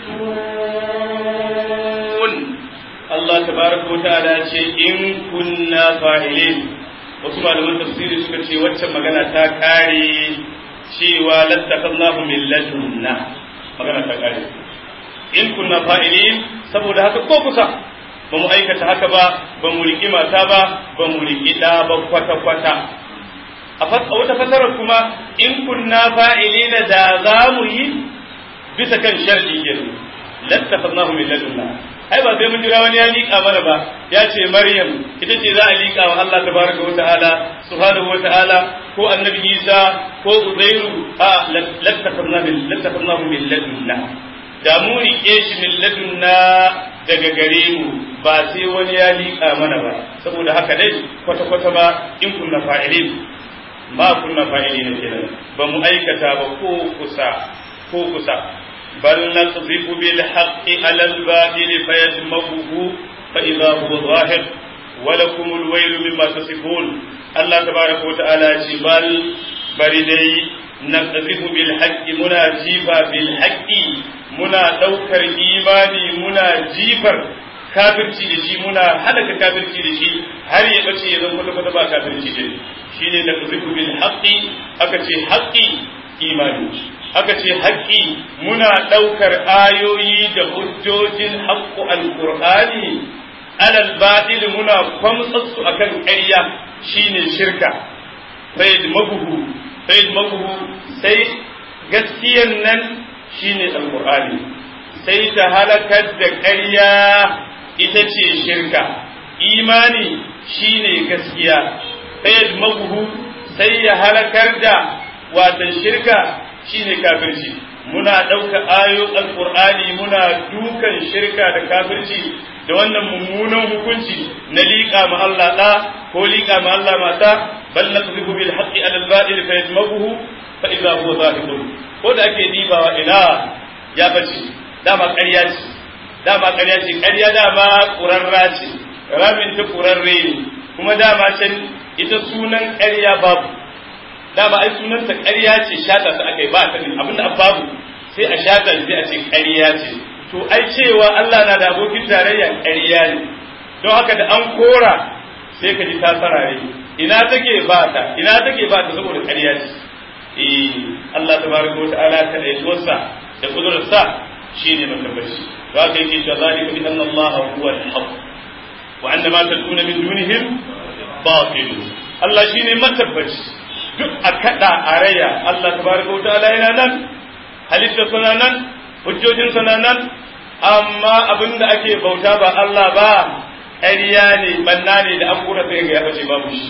يفترون الله تبارك وتعالى إن كنا فاعلين wasu malaman tafsiri suka ce waccan magana ta kare cewa lattakallahu min ladunna magana ta kare in kunna fa'ilin saboda haka ko kusa ba mu aikata haka ba ba mu riƙi mata ba ba mu riƙi ɗa ba kwata kwata a wata fasarar kuma in kunna fa'ilina da za mu yi bisa kan sharɗi kenan lattakallahu min ladunna ai ba sai mun jira wani ya liƙa mana ba ya ce maryam ita ce za a liƙa wa Allah tabaraka wa ta'ala subhanahu wa ta'ala ko annabi Isa ko Uzairu a lattafarna min lattafarna min ladunna da mu rike shi min ladunna daga gare mu ba sai wani ya liƙa mana ba saboda haka dai kwata-kwata ba in kunna fa'ilin ma kunna fa'ilin kenan ba mu aikata ba ko kusa ko kusa bal naqdhifu bil haqqi ala al batil fayadmaghuhu fa idha huwa zahir wa lakum al wayl mimma tasifun Allah tabaaraka wa ta'ala ce bal bari dai naqdhifu bil haqqi muna jifa bil haqqi muna daukar imani muna jifar kafirci da shi muna halaka kafirci da shi har ya bace ya zama kwata ba kafirci da shi ne da kuziku bil haqqi aka ce haqqi imani aka ce haqqi muna daukar ayoyi da hujjojin haqqu alqur'ani alal batil muna kwamtsatsu akan ƙarya shine shirka fayyad mabuhu fayyad mabuhu sai gaskiyan nan shine alqur'ani sai ta halakar da ƙarya ita ce shirka imani shine gaskiya fayyad mabuhu sai ya halakar da watan shirka shine kafirci muna ɗauka ayo alƙur'ani muna dukan shirka da kafirci da wannan mummunan hukunci na liƙa ma Allah ɗa ko liƙa ma Allah mata bal naqdhifu bil haqqi ala al batil fa yadmaghuhu fa idha huwa zahirun ko da ake dibawa ina ya bace dama ƙarya ce dama ƙarya ce ƙarya dama ƙurarra ce ramin ta ƙurarre ne kuma dama can ita sunan ƙarya babu dama ai sunanta ƙarya ce shata ta aka yi ba ta ne abinda babu sai a shata sai a ce ƙarya ce to ai cewa Allah na da abokin tarayya ƙarya ne don haka da an kora sai ka ji ta sarare ina take ba ta ina take ba ta saboda ƙarya ce eh Allah tabaraka wa ta'ala ka da yatuwarsa da kudurarsa shine matabbaci to haka yake cewa zalika bi anna Allah huwa al-haq wa anna ma tad'una min dunihim batil Allah shine matabbaci duk a kada a raya Allah tabaraka wa ta'ala yana nan halitta suna nan hujjojin suna nan amma abin da ake bauta ba Allah ba ƙarya ne banna ne da an kura sai ga ya bace babu shi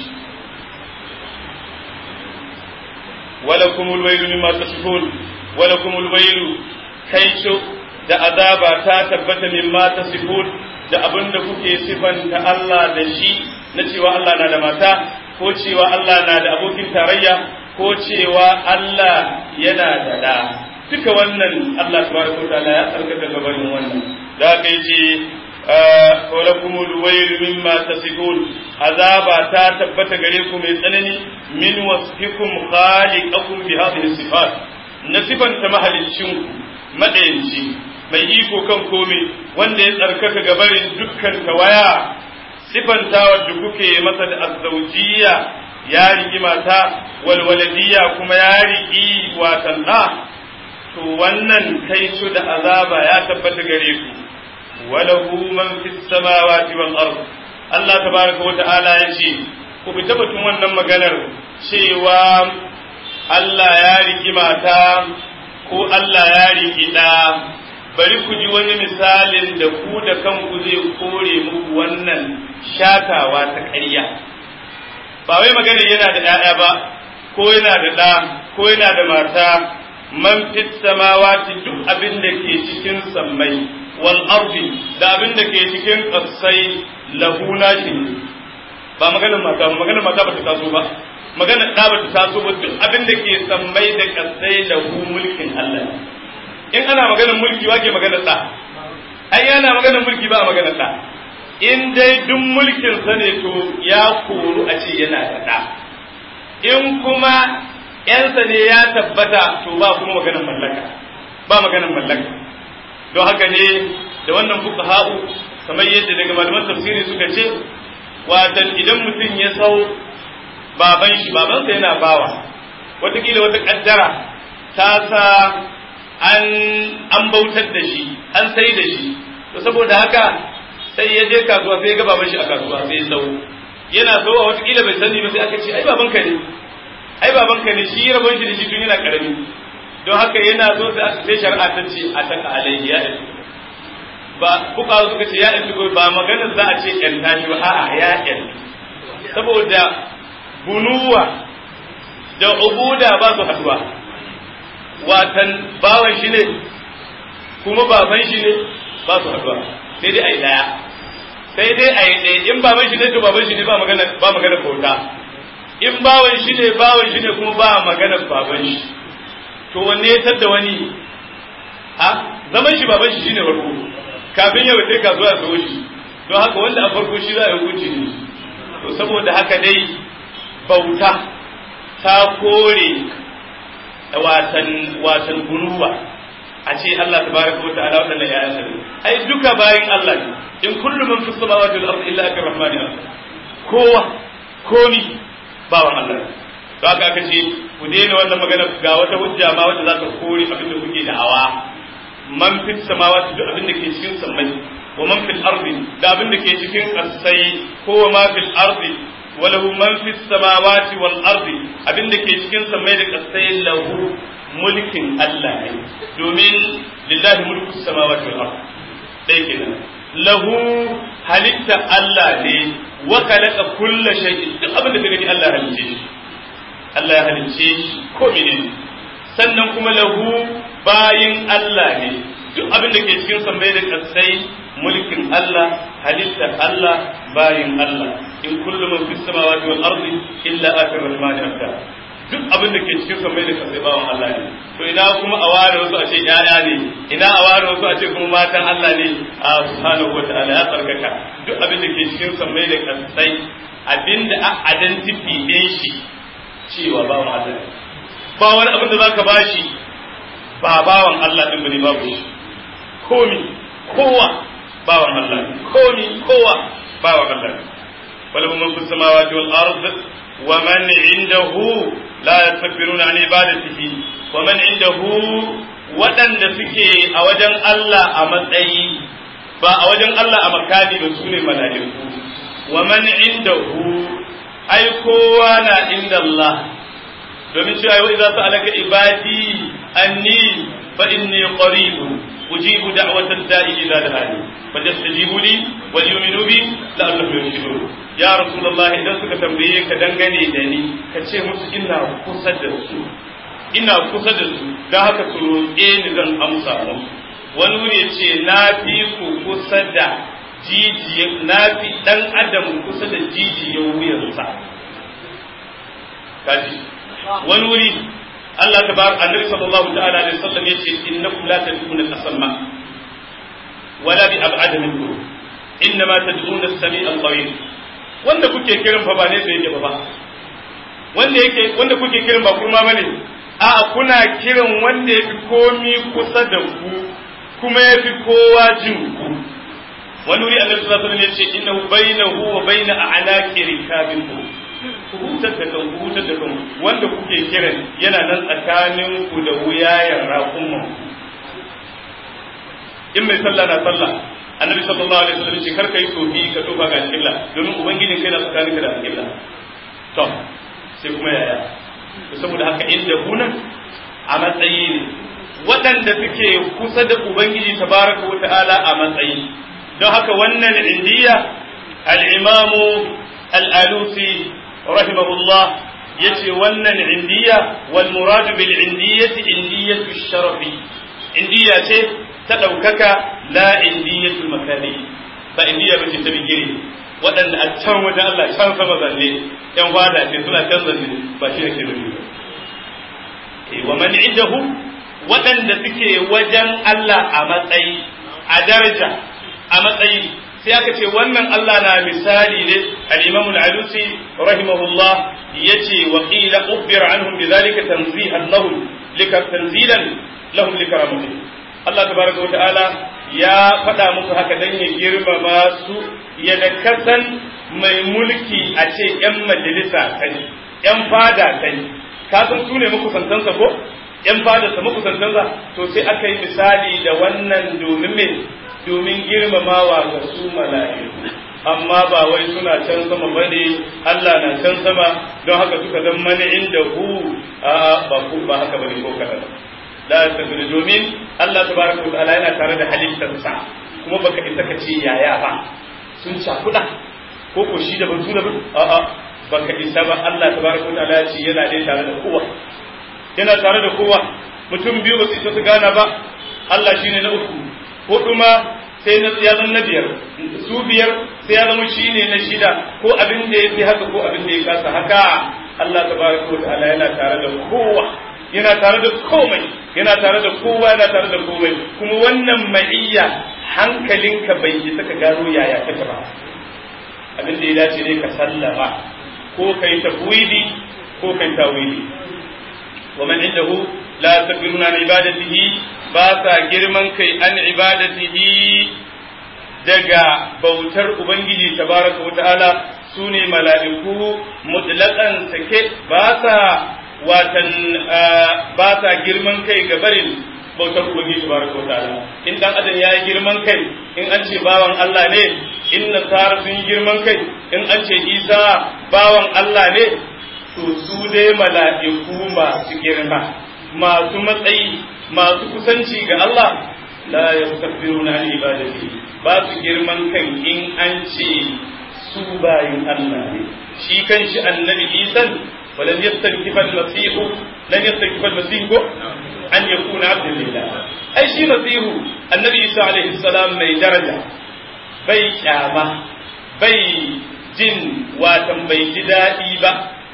walakumul wailu mimma tasifun walakumul wailu kaicho da azaba ta tabbata mimma tasifun da abin da kuke sifanta Allah da shi na cewa Allah na da mata ko cewa Allah na da abokin tarayya ko cewa Allah yana da da duka wannan Allah tabaraka wa ta'ala ya tsarkaka gabanin wannan da aka yi ce walakumul wailu mimma tasifun azaba ta tabbata gare ku mai tsanani min wasfikum khaliqakum bi hadhihi sifat na sifanta mahalicin ku madayanci mai iko kan komai wanda ya tsarkaka gabarin dukkan tawaya sifanta wadda kuke masa da azzaujiya ya rigi mata walwaladiyya kuma ya rigi watan ɗa to wannan kaicu da azaba ya tabbata gare ku walahu man fis samawati wal ard Allah tabaraka wa ta'ala yace ku bi tabbatun wannan maganar cewa Allah ya rigi mata ko Allah ya rigi da bari ku ji wani misalin da ku da kanku zai kore muku wannan shatawa ta ƙarya ba wai magana yana da ‘ya'ya ba ko yana da ɗa ko yana da mata man fit samawati duk abin da ke cikin sammai wal ardi da abin da ke cikin ƙasai lahuna shi ba maganar mata ba maganar mata ba ta taso ba maganar ɗa ba ta taso ba duk abin da ke sammai da ƙasai lahu mulkin Allah in ana maganar mulki wake maganar ɗa ai yana maganar mulki ba a maganar ɗa in dai duk mulkin sa ne to ya koru a ce yana da ɗa in kuma ‘yansa ne ya tabbata to ba kuma maganar mallaka ba maganar mallaka don haka ne da wannan fuka ha'u kamar yadda daga malaman tafsiri suka ce watan idan mutum ya sau baban shi babansa yana bawa watakila wata kaddara ta sa an an bautar da shi an sai da shi to saboda haka sai ya je kasuwa sai ya ga baban shi a kasuwa sai ya sau yana sauwa watakila bai sani ba sai aka ce ai babanka ne ai babanka ne shi rabon shi da shi tun yana karami don haka yana zo sai shari'a ta ce a taka alayhi ya ɗan ba kuka suka ce ya ɗan ba maganar za a ce ƴan tashi ba a'a ya ƴan saboda bunuwa da ubuda ba su haduwa watan bawan shi ne kuma baban shi ne ba su haduwa sai dai a yi ɗaya sai dai a yi ɗaya in baban shi ne to baban shi ne ba magana ba magana bauta in bawan shi ne bawan shi ne kuma ba magana baban shi to wanne ya tadda wani a zaman shi baban shi shine farko kafin ya wuce kasuwa ya zo shi don haka wanda a farko shi za a yi hukunci ne to saboda haka dai bauta ta kore watan watan gunuwa a ce Allah tabaraka wa ta'ala wadannan ya yasa ai duka bayin Allah ne in kullu man fis samawati wal ardi illa akar rahmani kowa komi bawan Allah don haka aka ce ku daina wannan magana ga wata hujja ma wanda za ta kore abin da kuke da'awa man fis samawati duk abin da ke cikin sammai wa man fil ardi da abin da ke cikin kasai ko wa ma fil ardi wa lahu man fis samawati wal ardi abin da ke cikin sammai da kasai lahu mulkin Allah ne domin lillahi mulku samawati wal ardi dai kenan lahu halitta Allah ne wa khalaqa kulla shay'in duk abin da ka gani Allah halice shi Allah ya halice shi ko menene sannan kuma lahu bayin Allah ne duk abin da ke cikin sammai da kasai mulkin Allah halittar Allah bayin Allah in kullu man fis samawati wal ardi illa atir rahmani abda duk abin da ke cikin sammai da kasai bawan Allah ne to ina kuma a ware wasu a ce yaya ne ina a ware wasu a ce kuma matan Allah ne a subhanahu wa ta'ala ya tsarkaka duk abin da ke cikin sammai da kasai abinda a identity din shi cewa bawan Allah ne ba wani abin da zaka bashi ba bawan Allah din bane babu shi komi kowa bawan Allah komi kowa bawan Allah walahu man fis samawati wal ard wa man indahu la yastakbiruna an ibadatihi wa man indahu waɗanda suke a wajen Allah a matsayi ba a wajen Allah a makani ba su ne mala'iku wa man indahu ai kowa na inda Allah domin cewa wa idza sa'alaka ibadi anni fa inni qaribun ujibu da'wata da'i idza da'ani fajastajibu li wal yu'minu bi la'allahum yarshudun ya rasulullah idan suka tambaye ka dangane da ni ka ce musu ina kusa da su ina kusa da su dan haka su roƙe ni zan amsa musu wani wuri ce na fi ku kusa da jijiya na fi dan adam kusa da jijiyar wuyansa kaji wani wuri Allah ta bar annabi sallallahu ta'ala alaihi wasallam yace innakum la tad'una al-asma wala bi ab'ad minkum innama tad'una as-sami' al-qareeb wanda kuke kiran fa ba ne sai yake ba wanda yake wanda kuke kiran ba kurma bane a kuna kiran wanda yafi komi kusa da ku kuma yafi kowa jin ku wani wuri annabi sallallahu alaihi wasallam yace innahu bainahu wa baina a'laqi rikabikum ku hutar da kan ku hutar da kan wanda kuke kiran yana nan tsakanin ku da wuyayen raƙumman in mai sallah na sallah annabi sallallahu alaihi wasallam ce kar kai tofi ka tofa ga alƙibla domin ubangijin kai na tsakanin ka da alƙibla to sai kuma yaya saboda haka inda hunan a matsayi ne waɗanda suke kusa da ubangiji tabaraka wa ta'ala a matsayi don haka wannan indiya al-imamu al-alusi rahimahullah yace wannan indiya wal muradu bil indiyati indiyatu sharafi indiya ce ta daukaka la indiyatu makani ba indiya bace ta bigire waɗanda a can wajen Allah can sama zanne yan fada ce suna can zanne ba shi yake nufi ba wa man indahu waɗanda suke wajen Allah a matsayi a daraja a matsayi sai aka ce wannan Allah na misali ne al-Imam al-Alusi rahimahullah yace wa qila ukhbir anhum bidhalika tanzihan lahum lika tanzilan lahum likaramati Allah tabaraka wa ta'ala ya faɗa musu haka dan ya girmama su ya da kasan mai mulki a ce ‘yan majalisa kai, ‘yan fada kai, ka san su ne makusantansa ko? ‘yan fada sa makusantansa, to sai aka yi misali da wannan domin me domin girmamawa ga su mala'iku. Amma ba wai suna can sama ba ne, Allah na can sama don haka suka zama mani inda hu a ba ku ba haka ba ne ko kaɗan. La tabbata domin Allah tabaraka wa ta'ala yana tare da halittarsa kuma baka isa ka ce yaya ba sun cakuɗa ko ko shi da ban tuna ba a'a baka isa ba Allah tabaraka ta'ala ya ce yana dai tare da kowa yana tare da kowa mutum biyu ba su isa su gana ba Allah shine na uku hudu ma sai na ya zama na biyar su biyar sai ya zama shi ne na shida ko abin da ya fi haka ko abin da ya kasa haka Allah tabaraka wa ta'ala yana tare da kowa yana tare da komai yana tare da kowa yana tare da komai kuma wannan ma'iyya hankalinka bai yi saka gano yaya take ba abin da ya dace ne ka sallama ko kai tafwidi ko kai tawili wa man indahu la takbiruna an ibadatihi ba sa girman kai an ibadatihi daga bautar ubangiji tabaraka wa ta'ala sune mala'iku mutlaqan sake ba sa watan ba sa girman kai ga barin bautar ubangiji tabaraka wa ta'ala in dan adam ya yi girman kai in an ce bawan Allah ne in nasara sun yi girman kai in an ce isa bawan Allah ne to su dai mala'iku masu girma masu matsayi masu kusanci ga Allah la yastakbiruna an ibadati ba su girman kan in an ce su bayin Allah ne shi kan shi annabi Isa ولن يستنكف المسيح لن يستنكف المسيح أن يكون عبدا لله أي شيء مسيح النبي عيسى عليه السلام من درجة بي شامة بي جن واتم بي جدائي با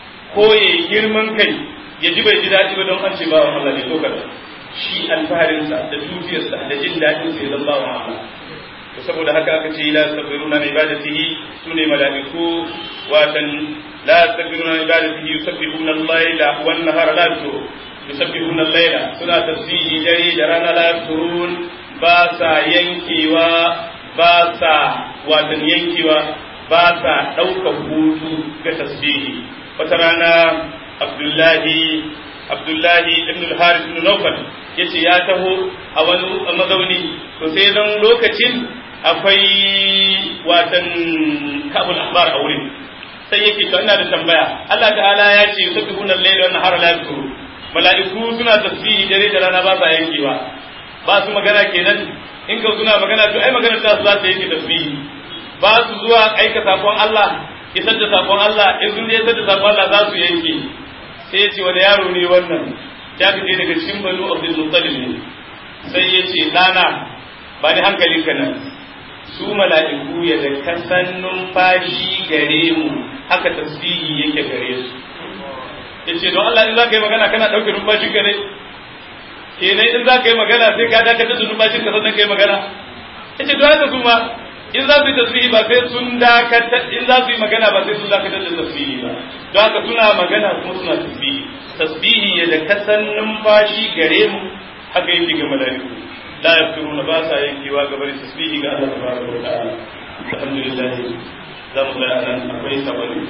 كوي girman kai ya ji bai ji daɗi ba don an ce bawan Allah ne ko kada shi alfaharinsa da dukiyarsa da jin daɗin sai zan bawan Allah to saboda haka aka ce la sabiruna na ibadatihi sune mala'iku watan la sabiruna na ibadatihi yusabbihuna al-laila wan nahara la yaftur yusabbihuna al-laila suna tasbihi dare da rana la yafturun ba sa yankewa ba sa watan yankewa ba sa ɗaukar hutu ga tasbihi wata rana abdullahi abdullahi ibn al-harith ibn nawfal yace ya taho a wani mazauni to sai dan lokacin akwai watan kabul ahbar a wurin sai yake to ina da tambaya Allah ta'ala ya ce yusabbihuna al-layla wan nahara la yadhkuru mala'iku suna tasbihi dare da rana ba sa yankewa ba su magana kenan in ka suna magana to ai magana ta su za ta yake tasbihi ba su zuwa aika sakon Allah isar da sakon Allah in sun je isar da sakon Allah za su yanke sai ya ce wani yaro ne wannan ya fice daga cikin banu Abdul Muttalib ne sai ya ce dana ba ni hankalinka nan su mala'iku ya da kasan numfashi gare mu haka tasbihi yake gare su yace don Allah in za ka yi magana kana ɗauke numfashi gare kenan in za ka yi magana sai ka dakatar da numfashin ka sannan ka yi magana yace don haka su ma in za su yi tasbihi ba sai sun dakatar in za su yi magana ba sai sun dakatar da tasbihi ba don haka suna magana kuma suna tasbihi tasbihi ya da kasan numfashi gare mu haka yake ga mala'iku لا يذكرون باسا ينكوا قبل تسبيح الله تبارك وتعالى الحمد لله لا مضيع لنا أقوي سبري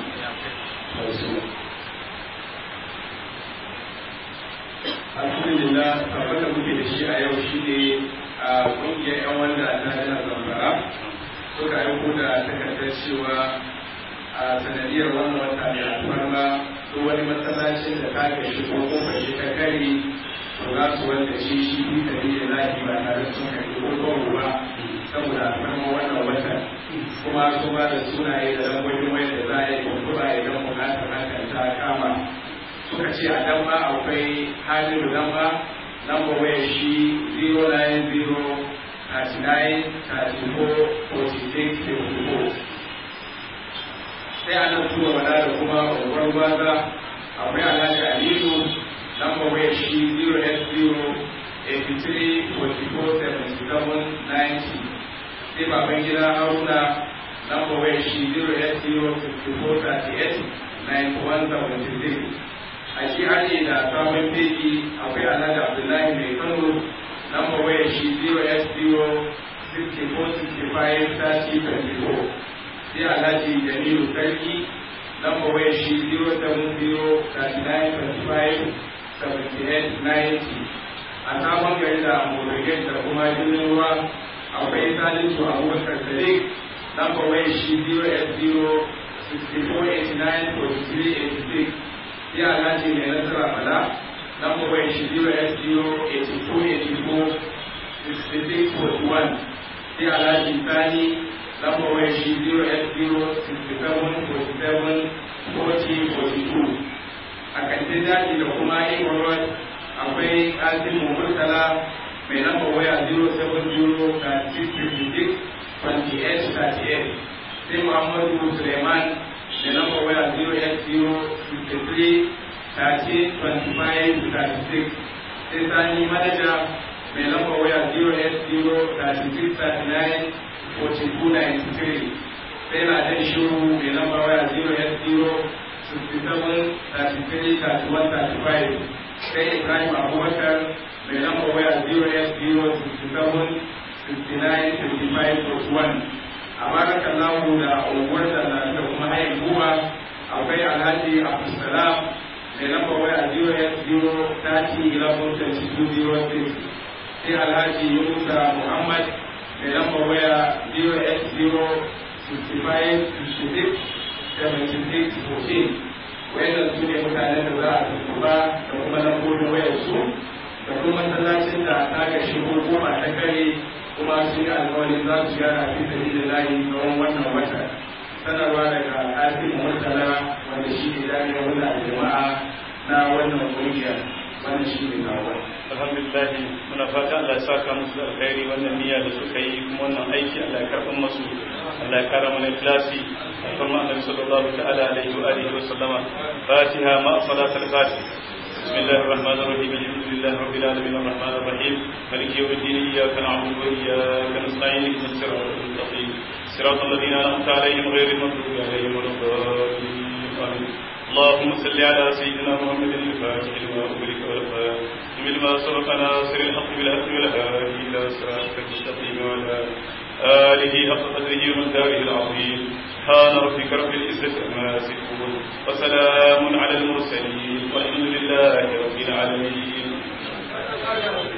alhamdulillah abin da muke da shi a yau shi ne a ƙungiyar 'yan wanda ta jihar zamfara suka aiko da takardar cewa a sanadiyar wannan wata mai alfarma ko wani matsalacin da ta gashi ko kofar shi ta kare to za su wanda shi shi fi tafi da lafi ba tare sun karɓi ko kawo ba saboda alfarma wannan watan kuma su ba da sunaye da lambobin wayar da za a yi kuma idan bukatar hakan ta kama suka ce a dan ba akwai halilu dan ba lamba wayar shi 090 39 34 46 54 sai a nan tuwa wada da kuma unguwar gwaza akwai alhaji aliyu lamba wayar shi 080 83 44 77 90 sai baban gida haruna lamba wayar shi 080 54 38 9176 a shi ake da sabon feki akwai alhaji abdullahi mai kano lamba wayar shi 0s0-6465-3024 sai alhaji jamilu sarki lamba wayar shi 070-3925-7890 a sabon gari da morgan da kuma jirgin ruwa akwai salisu abubakar sadiq lamba wayar shi 0s0-6489-4386 sai alhaji mai nasara bala number waya shi 08084846641 sai alhaji sani number waya shi 08067474042 a kantin daji da kuma imarwar akwai kasin murtala mai number waya 0703656 28 38 sai muhammadu suleiman da lamba waya 080 13 25 36 sai sani manaja mai lamba waya 080 4293 sai na jan shiru mai lamba waya 080 sai ibrahim abubakar mai lamba waya 080 a barakan lahu da unguwar da da kuma hayin buwa akwai alhaji abdulsalam mai lamba waya 080 sai alhaji yunusa muhammad mai lamba waya 08065667614 wayannan su ne mutanen da za a tuntuba da kuma lambobin wayar su da kuma masallacin da ta ga shigo goma ta kare kuma sun yi alkawarin za su gyara fi sabi da layi tsawon wannan wata sanarwa daga ƙarfin murtala wanda shi ne jami'ar wanda jama'a na wannan ƙungiyar wannan shi ne kawo alhamdulillah muna fata Allah ya saka musu da alkhairi wannan niyya da suka yi kuma wannan aiki Allah ya karɓa musu Allah ya kara mana ikhlasi kuma annabi sallallahu ta'ala alaihi wa alihi wa sallama fatiha ma salat al-fatih بسم الله الرحمن الرحيم الحمد لله رب العالمين الرحمن الرحيم مالك يوم الدين اياك نعبد واياك نستعين اهدنا الصراط المستقيم صراط الذين انعمت عليهم غير المغضوب عليهم ولا الضالين امين اللهم صل على سيدنا محمد الفاتح لما أغلق والخاتم لما سبق ناصر الحق بالحق والهادي إلى صراطك المستقيم وعلى آله حق قدره ومقداره العظيم سبحان ربك رب العزة عما يصفون وسلام على المرسلين والحمد لله رب العالمين